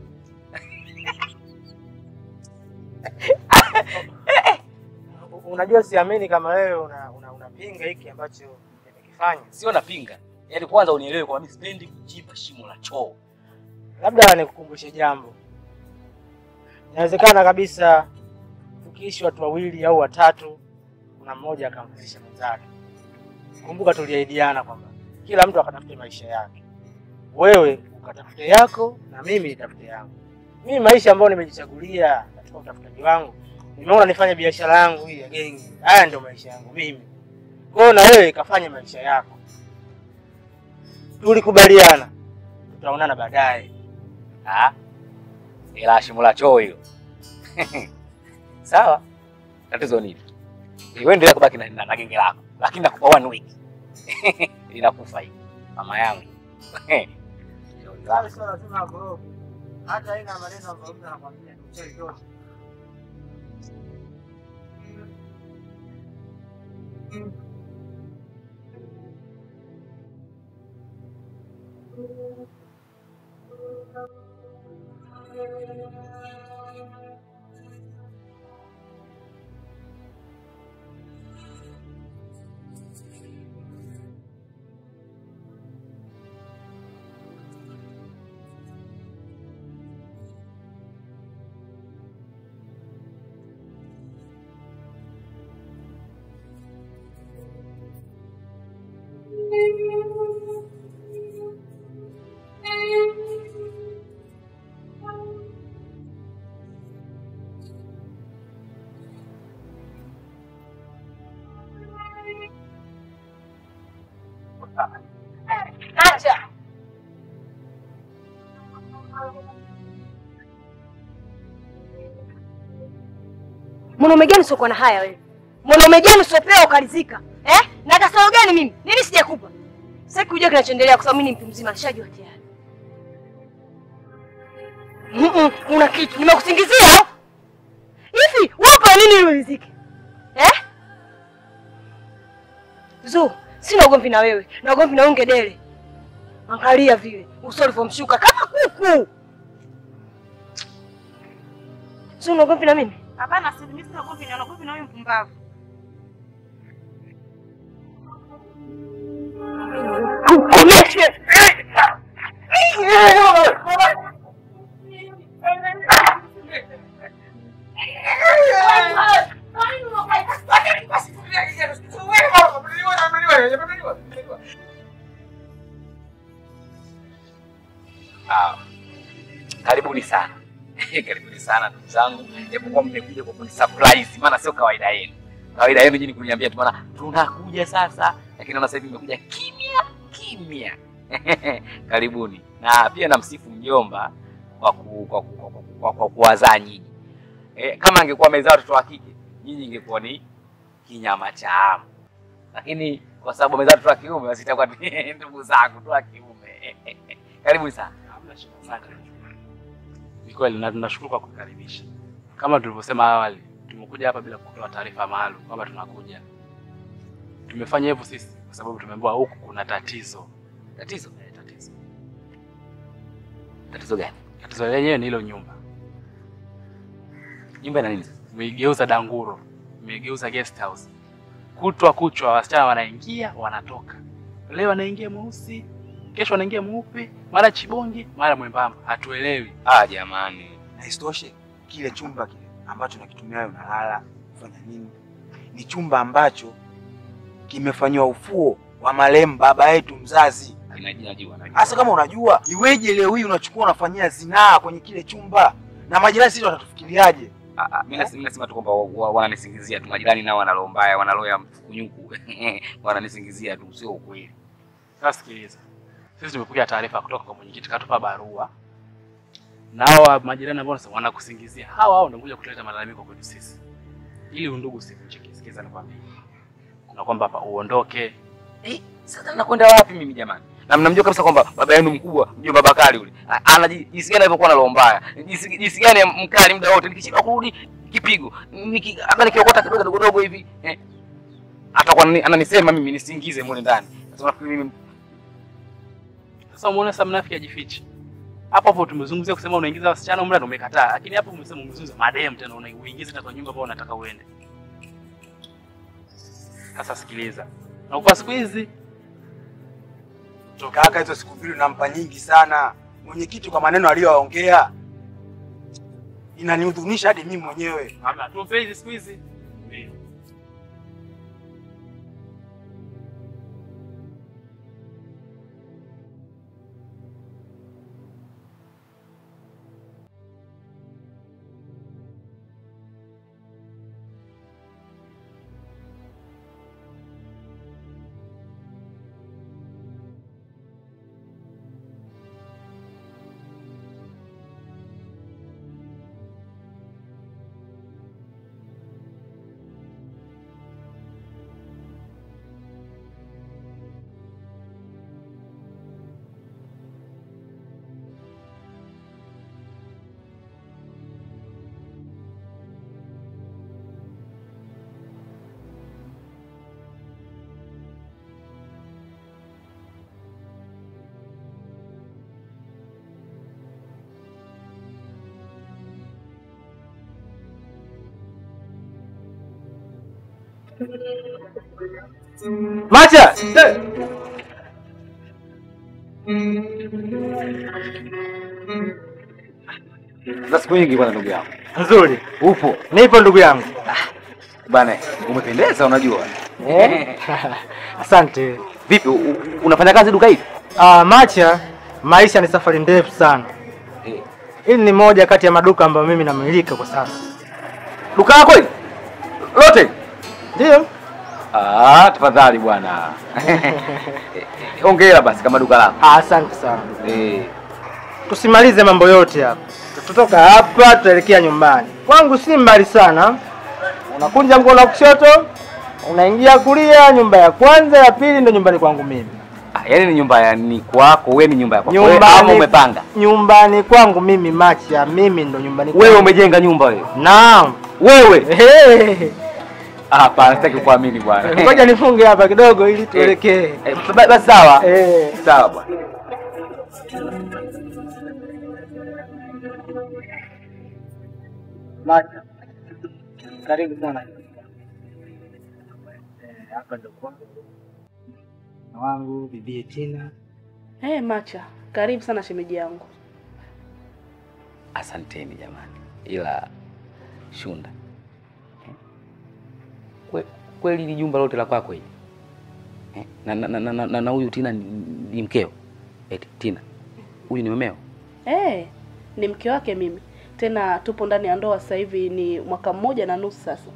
Unajua siamini kama wewe una, una, unapinga hiki ambacho nimekifanya. Sio napinga. Yaani kwanza unielewe kwamba mimi sipendi kuchimba shimo la choo. Labda nikukumbushe jambo. Inawezekana kabisa tukiishi watu wawili au watatu, kuna mmoja akamfundisha mwenzake. Kumbuka tuliahidiana kwamba kila mtu akatafute maisha yake, wewe ukatafute yako na mimi nitafute yangu. Mimi maisha ambayo nimejichagulia katika utafutaji wangu, nimeona nifanye biashara yangu hii ya gengi. Haya ndio maisha yangu mimi. Kwa hiyo na wewe kafanye maisha yako. Tulikubaliana tutaonana baadaye. Ah. Ila shimo la choo hilo. Sawa. Tatizo nini? Wewe endelea kubaki na, na, na genge lako. Lakini nakupa one week. Inakufa hii. Mama yangu. Sasa sio lazima agoroke. Hata haina maneno ambayo mtu anakwambia ni ukweli tosha. Acha. Mwanaume gani usiokuwa na haya wewe? Mwanaume gani usiopewa ukalizika? Eh? Na kasoro gani mimi? Nini sijakupa? Sasa kujua kinachoendelea kwa sababu mimi ni mtu mzima nishajua tayari. Mm kuna kitu nimekusingizia au? Hivi wapa nini ili uridhike? Eh? Zu, sina ugomvi na wewe. Na ugomvi na unge dele. Angalia vile uso ulivyomshuka kama kuku. Sio una ugomvi na mimi? Hapana, si mimi sina ugomvi na ugomvi na huyu mpumbavu. Kukomeshe. Ah, karibuni sana. karibuni sana ndugu zangu. Japokuwa mmekuja kwa kuni surprise, maana sio kawaida yenu. Kawaida yenu nyinyi kuniambia tu maana tunakuja sasa. Lakini naona sasa hivi mmekuja kimya kimya. karibuni. Na pia namsifu mjomba kwa ku, kwa, ku, kwa, ku, kwa, kwa kuwazaa nyinyi. Eh, kama angekuwa amezaa watoto wa kike, nyinyi ingekuwa ni kinyama cha amu. Lakini kwa sababu amezaa watoto wa kiume, basi itakuwa ni ndugu zangu tu wa kiume. Karibuni sana. Asante. Ni kweli na tunashukuru kwa kukaribisha. Kama tulivyosema awali, tumekuja hapa bila kutoa taarifa maalum kwamba tunakuja. Tumefanya hivyo sisi kwa sababu tumeambiwa huku kuna tatizo. Tatizo? Eh, tatizo. Tatizo gani? Tatizo lenyewe ni hilo nyumba. Nyumba ina nini sasa? Umeigeuza danguro, umeigeuza guest house. Kutwa kuchwa wasichana wanaingia wanatoka. Leo anaingia mweusi, kesho anaingia mweupe, mara chibonge, mara mwembamba. Hatuelewi. Ah, jamani. Na isitoshe kile chumba kile ambacho nakitumia wewe unalala kufanya nini, ni chumba ambacho kimefanyiwa ufuo wa marehemu baba yetu mzazi. Najua, najua. Hasa kama unajua, iweje leo hii unachukua unafanyia zinaa kwenye kile chumba, na majirani sisi watatufikiriaje? Ah, ah, mimi nasema nasema tu kwamba wa- wa- wananisingizia tu majirani nao wana roho mbaya, wana roho ya mfukunyuku. Wananisingizia tu, sio ukweli. Sasa sikiliza, sisi tumepokea taarifa kutoka kwa mwenyekiti, katupa barua na hawa majirani ambao wanasema wanakusingizia, hawa hao ndio kuja kuleta malalamiko kwetu sisi, ili undugu usivunjike. Sikiza nikwambie, na kwamba hapa uondoke. Eh, sasa nakwenda wapi mimi jamani? Na mnamjua kabisa kwamba baba yenu mkubwa, mjomba Bakari yule. a- Ana ji- jinsi gani alivyokuwa na roho mbaya. Jinsi jinsi gani mkali muda wote nikishindwa kurudi kipigo. Niki hata nikiokota kidogo dogo dogo hivi, eh. Atakuwa anani- ananisema mimi nisingize mule ndani. Sasa nafikiri mimi Sasa umeona sasa mnafiki ajifiche hapo hapo. Tumezungumzia kusema unaingiza wasichana mle, na umekataa, lakini hapo umesema umezungumza madem tena, unaingiza hata kwa nyumba ambao unataka uende. Sasa sikiliza, na kwa siku hizi Kaka, hizo siku mbili unampa nyingi sana mwenyekiti kwa maneno aliyoongea, inanihuzunisha hadi mimi mwenyewe. hamna tupe hizi siku hizi Macha! za siku nyingi bwana ndugu yangu. Nzuri. Upo. Nipo ndugu yangu. Bana, umependeza unajua. Eh? Asante. Vipi u- u- unafanya kazi duka hili? Ah, Macha, maisha ni safari ndefu sana. Eh. Hili ni moja kati ya maduka ambayo mimi namilika kwa sasa. Duka lako hili? Lote? Ndio. Ah, tafadhali bwana. Hongera basi kama duka lako. Ah, asante sana. Eh. Tusimalize mambo yote hapa. Tutoka hapa tutaelekea nyumbani. Kwangu si mbali sana. Unakunja mkono wa kushoto, unaingia kulia, nyumba ya kwanza, ya pili ndio nyumbani kwangu mimi. Ah, yaani ni nyumba ya ni kwako, wewe ni nyumba ya kwako. Wewe ama umepanga? Nyumbani kwangu mimi Macha, mimi ndo nyumbani kwangu. Wewe umejenga nyumba wewe. Naam. Wewe. Ehe. Ah, hapana, sitaki kuamini bwana. Ngoja nifunge hapa kidogo ili tuelekee. Eh, ba- Basi sawa. Eh. Sawa bwana. Macha. Karibu sana. Eh, Hapa ndo kwangu. Na wangu bibi Tina. Hey, Macha, karibu sana shemeji yangu. Asanteni jamani, ila Shunda, eh, kwe- kweli hili jumba lote la kwako hili eh, na na- na- na- na- na huyu Tina ni, ni mkeo? Eti Tina huyu ni mumeo? Hey, ni mke wake mimi, tena tupo ndani ya ndoa sasa hivi ni mwaka mmoja na nusu sasa.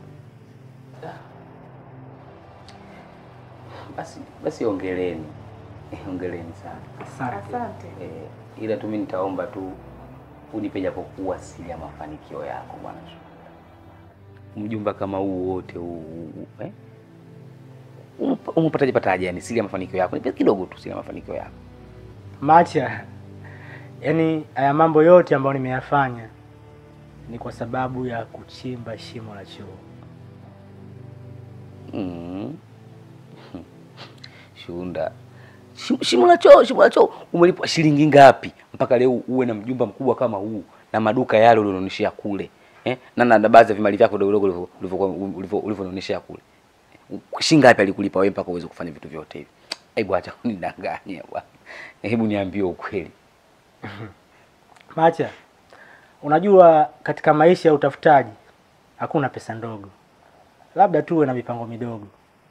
Basi basi, ongeleni eh, ongeleni sana Asante. eh, ila tu mimi nitaomba tu unipe japokuwa siri ya mafanikio yako bwana Shunda. Mjumba kama huu wote huu huu, eh? Umpa- Umepataje pataje yani siri ya mafanikio yako? Nipe kidogo tu siri ya mafanikio yako. Macha. Yaani haya mambo yote ambayo nimeyafanya ni kwa sababu ya kuchimba shimo la choo. Mm. Shunda, Shim- shimo la choo, shimo la choo, umelipwa shilingi ngapi mpaka leo uwe na mjumba mkubwa kama huu na maduka yale ulionionyeshea kule eh? na na na baadhi ya vimali vyako vidogo vidogo ulivyokuwa- ulivyo- ulivyonionyeshea kule, shilingi ngapi alikulipa wewe mpaka uweze kufanya vitu vyote hivi? Hebu acha kunidanganya bwana, hebu niambie ukweli. Macha, unajua katika maisha ya utafutaji hakuna pesa ndogo, labda tu uwe na mipango midogo.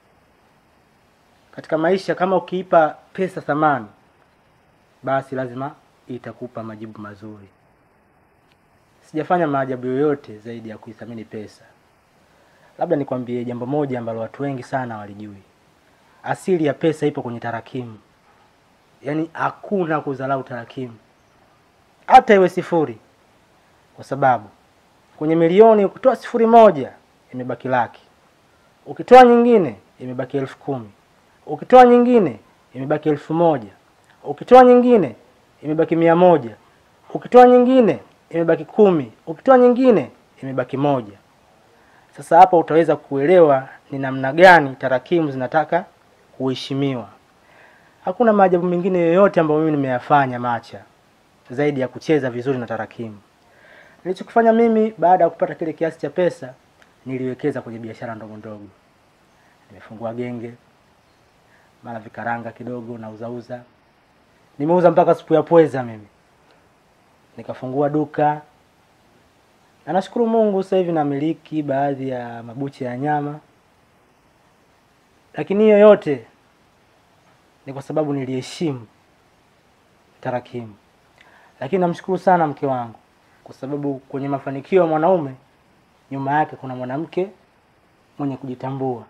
Katika maisha kama ukiipa pesa thamani, basi lazima itakupa majibu mazuri. Sijafanya maajabu yoyote zaidi ya kuithamini pesa. Labda nikwambie jambo moja ambalo watu wengi sana walijui. Asili ya pesa ipo kwenye tarakimu, yaani hakuna kudharau tarakimu hata iwe sifuri, kwa sababu kwenye milioni ukitoa sifuri moja imebaki laki, ukitoa nyingine imebaki elfu kumi, ukitoa nyingine imebaki elfu moja, ukitoa nyingine imebaki mia moja, ukitoa nyingine imebaki kumi, ukitoa nyingine imebaki moja. Sasa hapa utaweza kuelewa ni namna gani tarakimu zinataka kuheshimiwa. Hakuna maajabu mengine yoyote ambayo mimi nimeyafanya Macha zaidi ya kucheza vizuri na tarakimu. Nilichokifanya mimi baada ya kupata kile kiasi cha pesa, niliwekeza kwenye biashara ndogo ndogo. Nimefungua genge, mara vikaranga kidogo na uzauza. Nimeuza mpaka supu ya pweza mimi, nikafungua duka na nashukuru Mungu sasa hivi namiliki baadhi ya mabucha ya nyama, lakini hiyo yote ni kwa sababu niliheshimu tarakimu. Lakini namshukuru sana mke wangu kwa sababu kwenye mafanikio ya mwanaume nyuma yake kuna mwanamke mwenye kujitambua.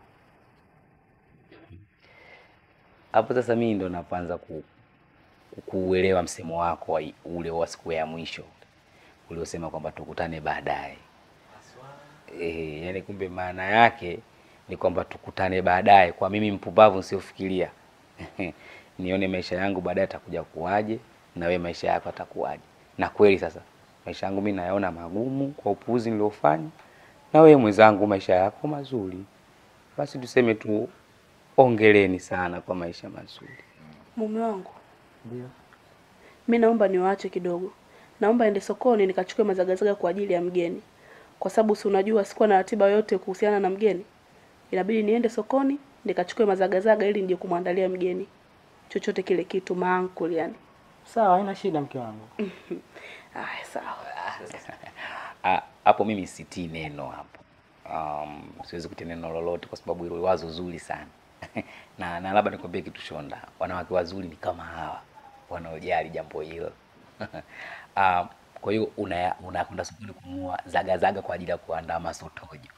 Hapo sasa mimi ndo napoanza ku, ku- kuuelewa msemo wako wa, ule wa siku ya mwisho uliosema kwamba tukutane baadaye. Eh, yani kumbe maana yake ni kwamba tukutane baadaye. Kwa mimi mpumbavu nisiofikiria nione maisha yangu baadaye atakuja kuwaje na wewe maisha yako atakuwaje. Na kweli sasa maisha yangu mimi nayaona magumu kwa upuuzi niliofanya, na wewe mwenzangu maisha yako mazuri. Basi tuseme tu ongeleni sana kwa maisha mazuri. Mume wangu, Ndio. mi naomba niwaache kidogo. Naomba ende sokoni nikachukue mazagazaga kwa ajili ya mgeni, kwa sababu si unajua sikuwa na ratiba yote kuhusiana na mgeni. Inabidi niende sokoni nikachukue mazagazaga ili nije kumwandalia mgeni chochote kile kitu maankuli yani. Sawa, haina shida mke wangu. Aya, sawa. Ah, hapo mimi sitii neno hapo. Um, siwezi kutia neno lolote kwa sababu hilo wazo zuri sana na, na labda nikwambie kitu Shonda, wanawake wazuri ni kama hawa wanaojali jambo hilo. um, kwa hiyo una unakwenda sokoni kununua zagazaga kwa ajili ya kuandaa masotojo.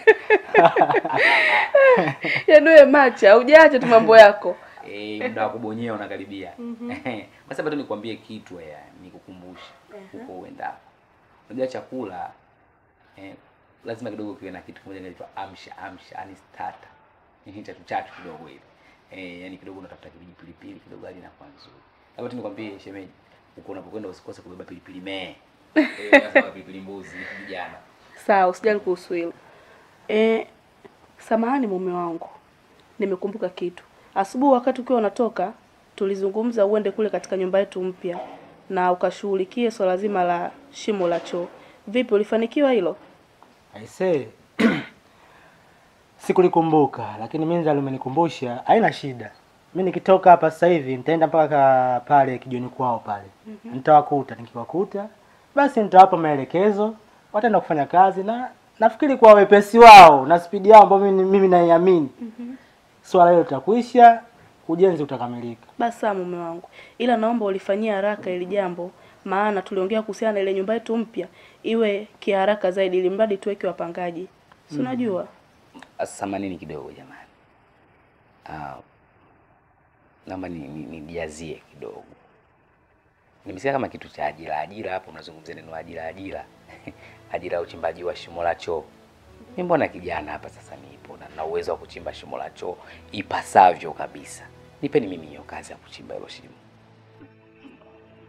Yaani wewe macha, hujaacha tu mambo yako. Eh, muda wa kubonyea unakaribia. Basi hapa tu nikwambie kitu ya nikukumbushe huko uendapo. Unajua chakula eh, lazima kidogo kiwe na kitu kimoja kinaitwa amsha amsha, yani starter. Ni chatu chatu kidogo hivi. Eh, yani kidogo unatafuta pilipili pilipili kidogo hadi inakuwa nzuri. Labda tu nikwambie shemeji, uko unapokwenda usikose kubeba pilipili mee. Eh, lazima pilipili mbuzi ni vijana. Sawa, usijali kuhusu hilo. Eh, samahani mume wangu, nimekumbuka kitu. Asubuhi wakati ukiwa unatoka, tulizungumza uende kule katika nyumba yetu mpya na ukashughulikie swala zima la shimo la choo. Vipi, ulifanikiwa hilo? Aisee. Sikulikumbuka, lakini Minzali umenikumbusha, haina shida. Mi nikitoka hapa sasa hivi nitaenda mpaka pale kijoni kwao pale. Nitawakuta, nikiwakuta basi nitawapa maelekezo, wataenda kufanya kazi na nafikiri kwa wepesi wao na spidi yao ambayo mimi, mimi naiamini. Swala hilo litakuisha, ujenzi utakamilika. Basi sawa mume wangu, ila naomba ulifanyia haraka ili jambo, maana tuliongea kuhusiana na ile nyumba yetu mpya iwe kiharaka zaidi, ili mradi tuweke wapangaji, si unajua Samanini kidogo jamani. Ah, naomba ni- ni- nijazie kidogo. Nimesikia kama kitu cha ajira ajira, hapo unazungumzia neno ajira ajira, ajira ya uchimbaji wa shimo la choo. Mimi mbona kijana hapa sasa nipo na, na uwezo wa kuchimba shimo la choo ipasavyo kabisa. Nipeni mimi hiyo kazi ya kuchimba hilo shimo.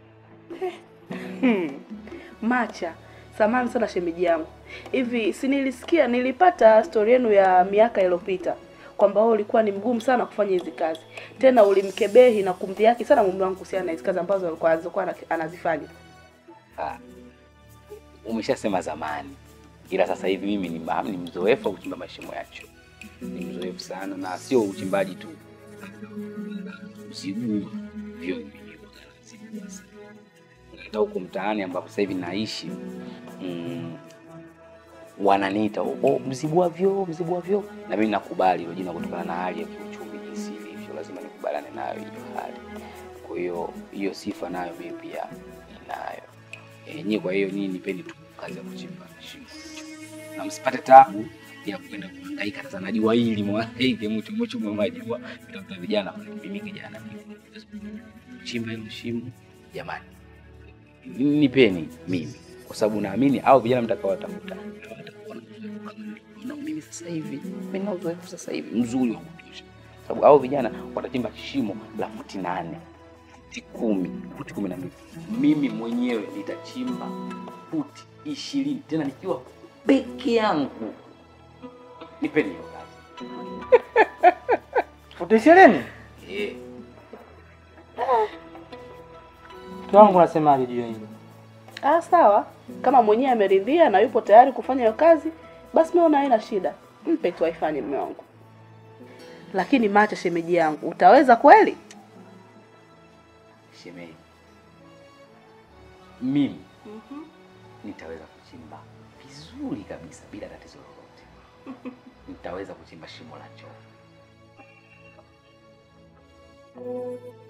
Hmm. Macha, samahani sana shemeji yangu. Hivi si nilisikia nilipata stori yenu ya miaka iliyopita kwamba wewe ulikuwa ni mgumu sana kufanya hizi kazi, tena ulimkebehi na kumdhihaki sana mume wangu kuhusiana na hizi kazi ambazo alikuwa alizokuwa ana- anazifanya. Ah, umeshasema zamani, ila sasa hivi mimi ni, ma- ni mzoefu wa kuchimba mashimo ya choo, ni mzoefu sana, na sio uchimbaji tu, usigua vyo hata huko mtaani ambapo sasa hivi naishi mm, wananiita oh, oh, mzibua vyoo, mzibua vyoo, na mimi nakubali hilo jina kutokana na hali ya kiuchumi jinsi ilivyo, lazima nikubaliane nayo hiyo hali. Kwa hiyo hiyo sifa nayo mimi pia ninayo. E, nyie kwa hiyo nyinyi nipeni tu kazi ya kuchimba shimo na msipate tabu ya kwenda kuhangaika. Sasa najua hili mwangaike mtu mchu mwajua mtoto vijana mimi kijana chimba hilo shimo jamani, nipeni mimi kwa sababu naamini au vijana mtakaowatafuta na mimi sasa hivi mimi na uzoefu sasa hivi mzuri wa kutosha, sababu hao vijana watachimba shimo la futi nane futi kumi futi kumi na mbili mimi mwenyewe nitachimba futi ishirini tena nikiwa peke yangu. Nipeni hiyo kazi Futi ishirini? eh. Mke wangu unasemaje juu ya hilo? Ah, sawa. Kama mwenyewe ameridhia na yupo tayari kufanya hiyo kazi, basi mimi naona haina shida. Mpe tu aifanye mume wangu. Lakini Macha, shemeji yangu, utaweza kweli? Shemeji, mimi nitaweza kuchimba vizuri kabisa bila tatizo lolote. Nitaweza kuchimba shimo la choo.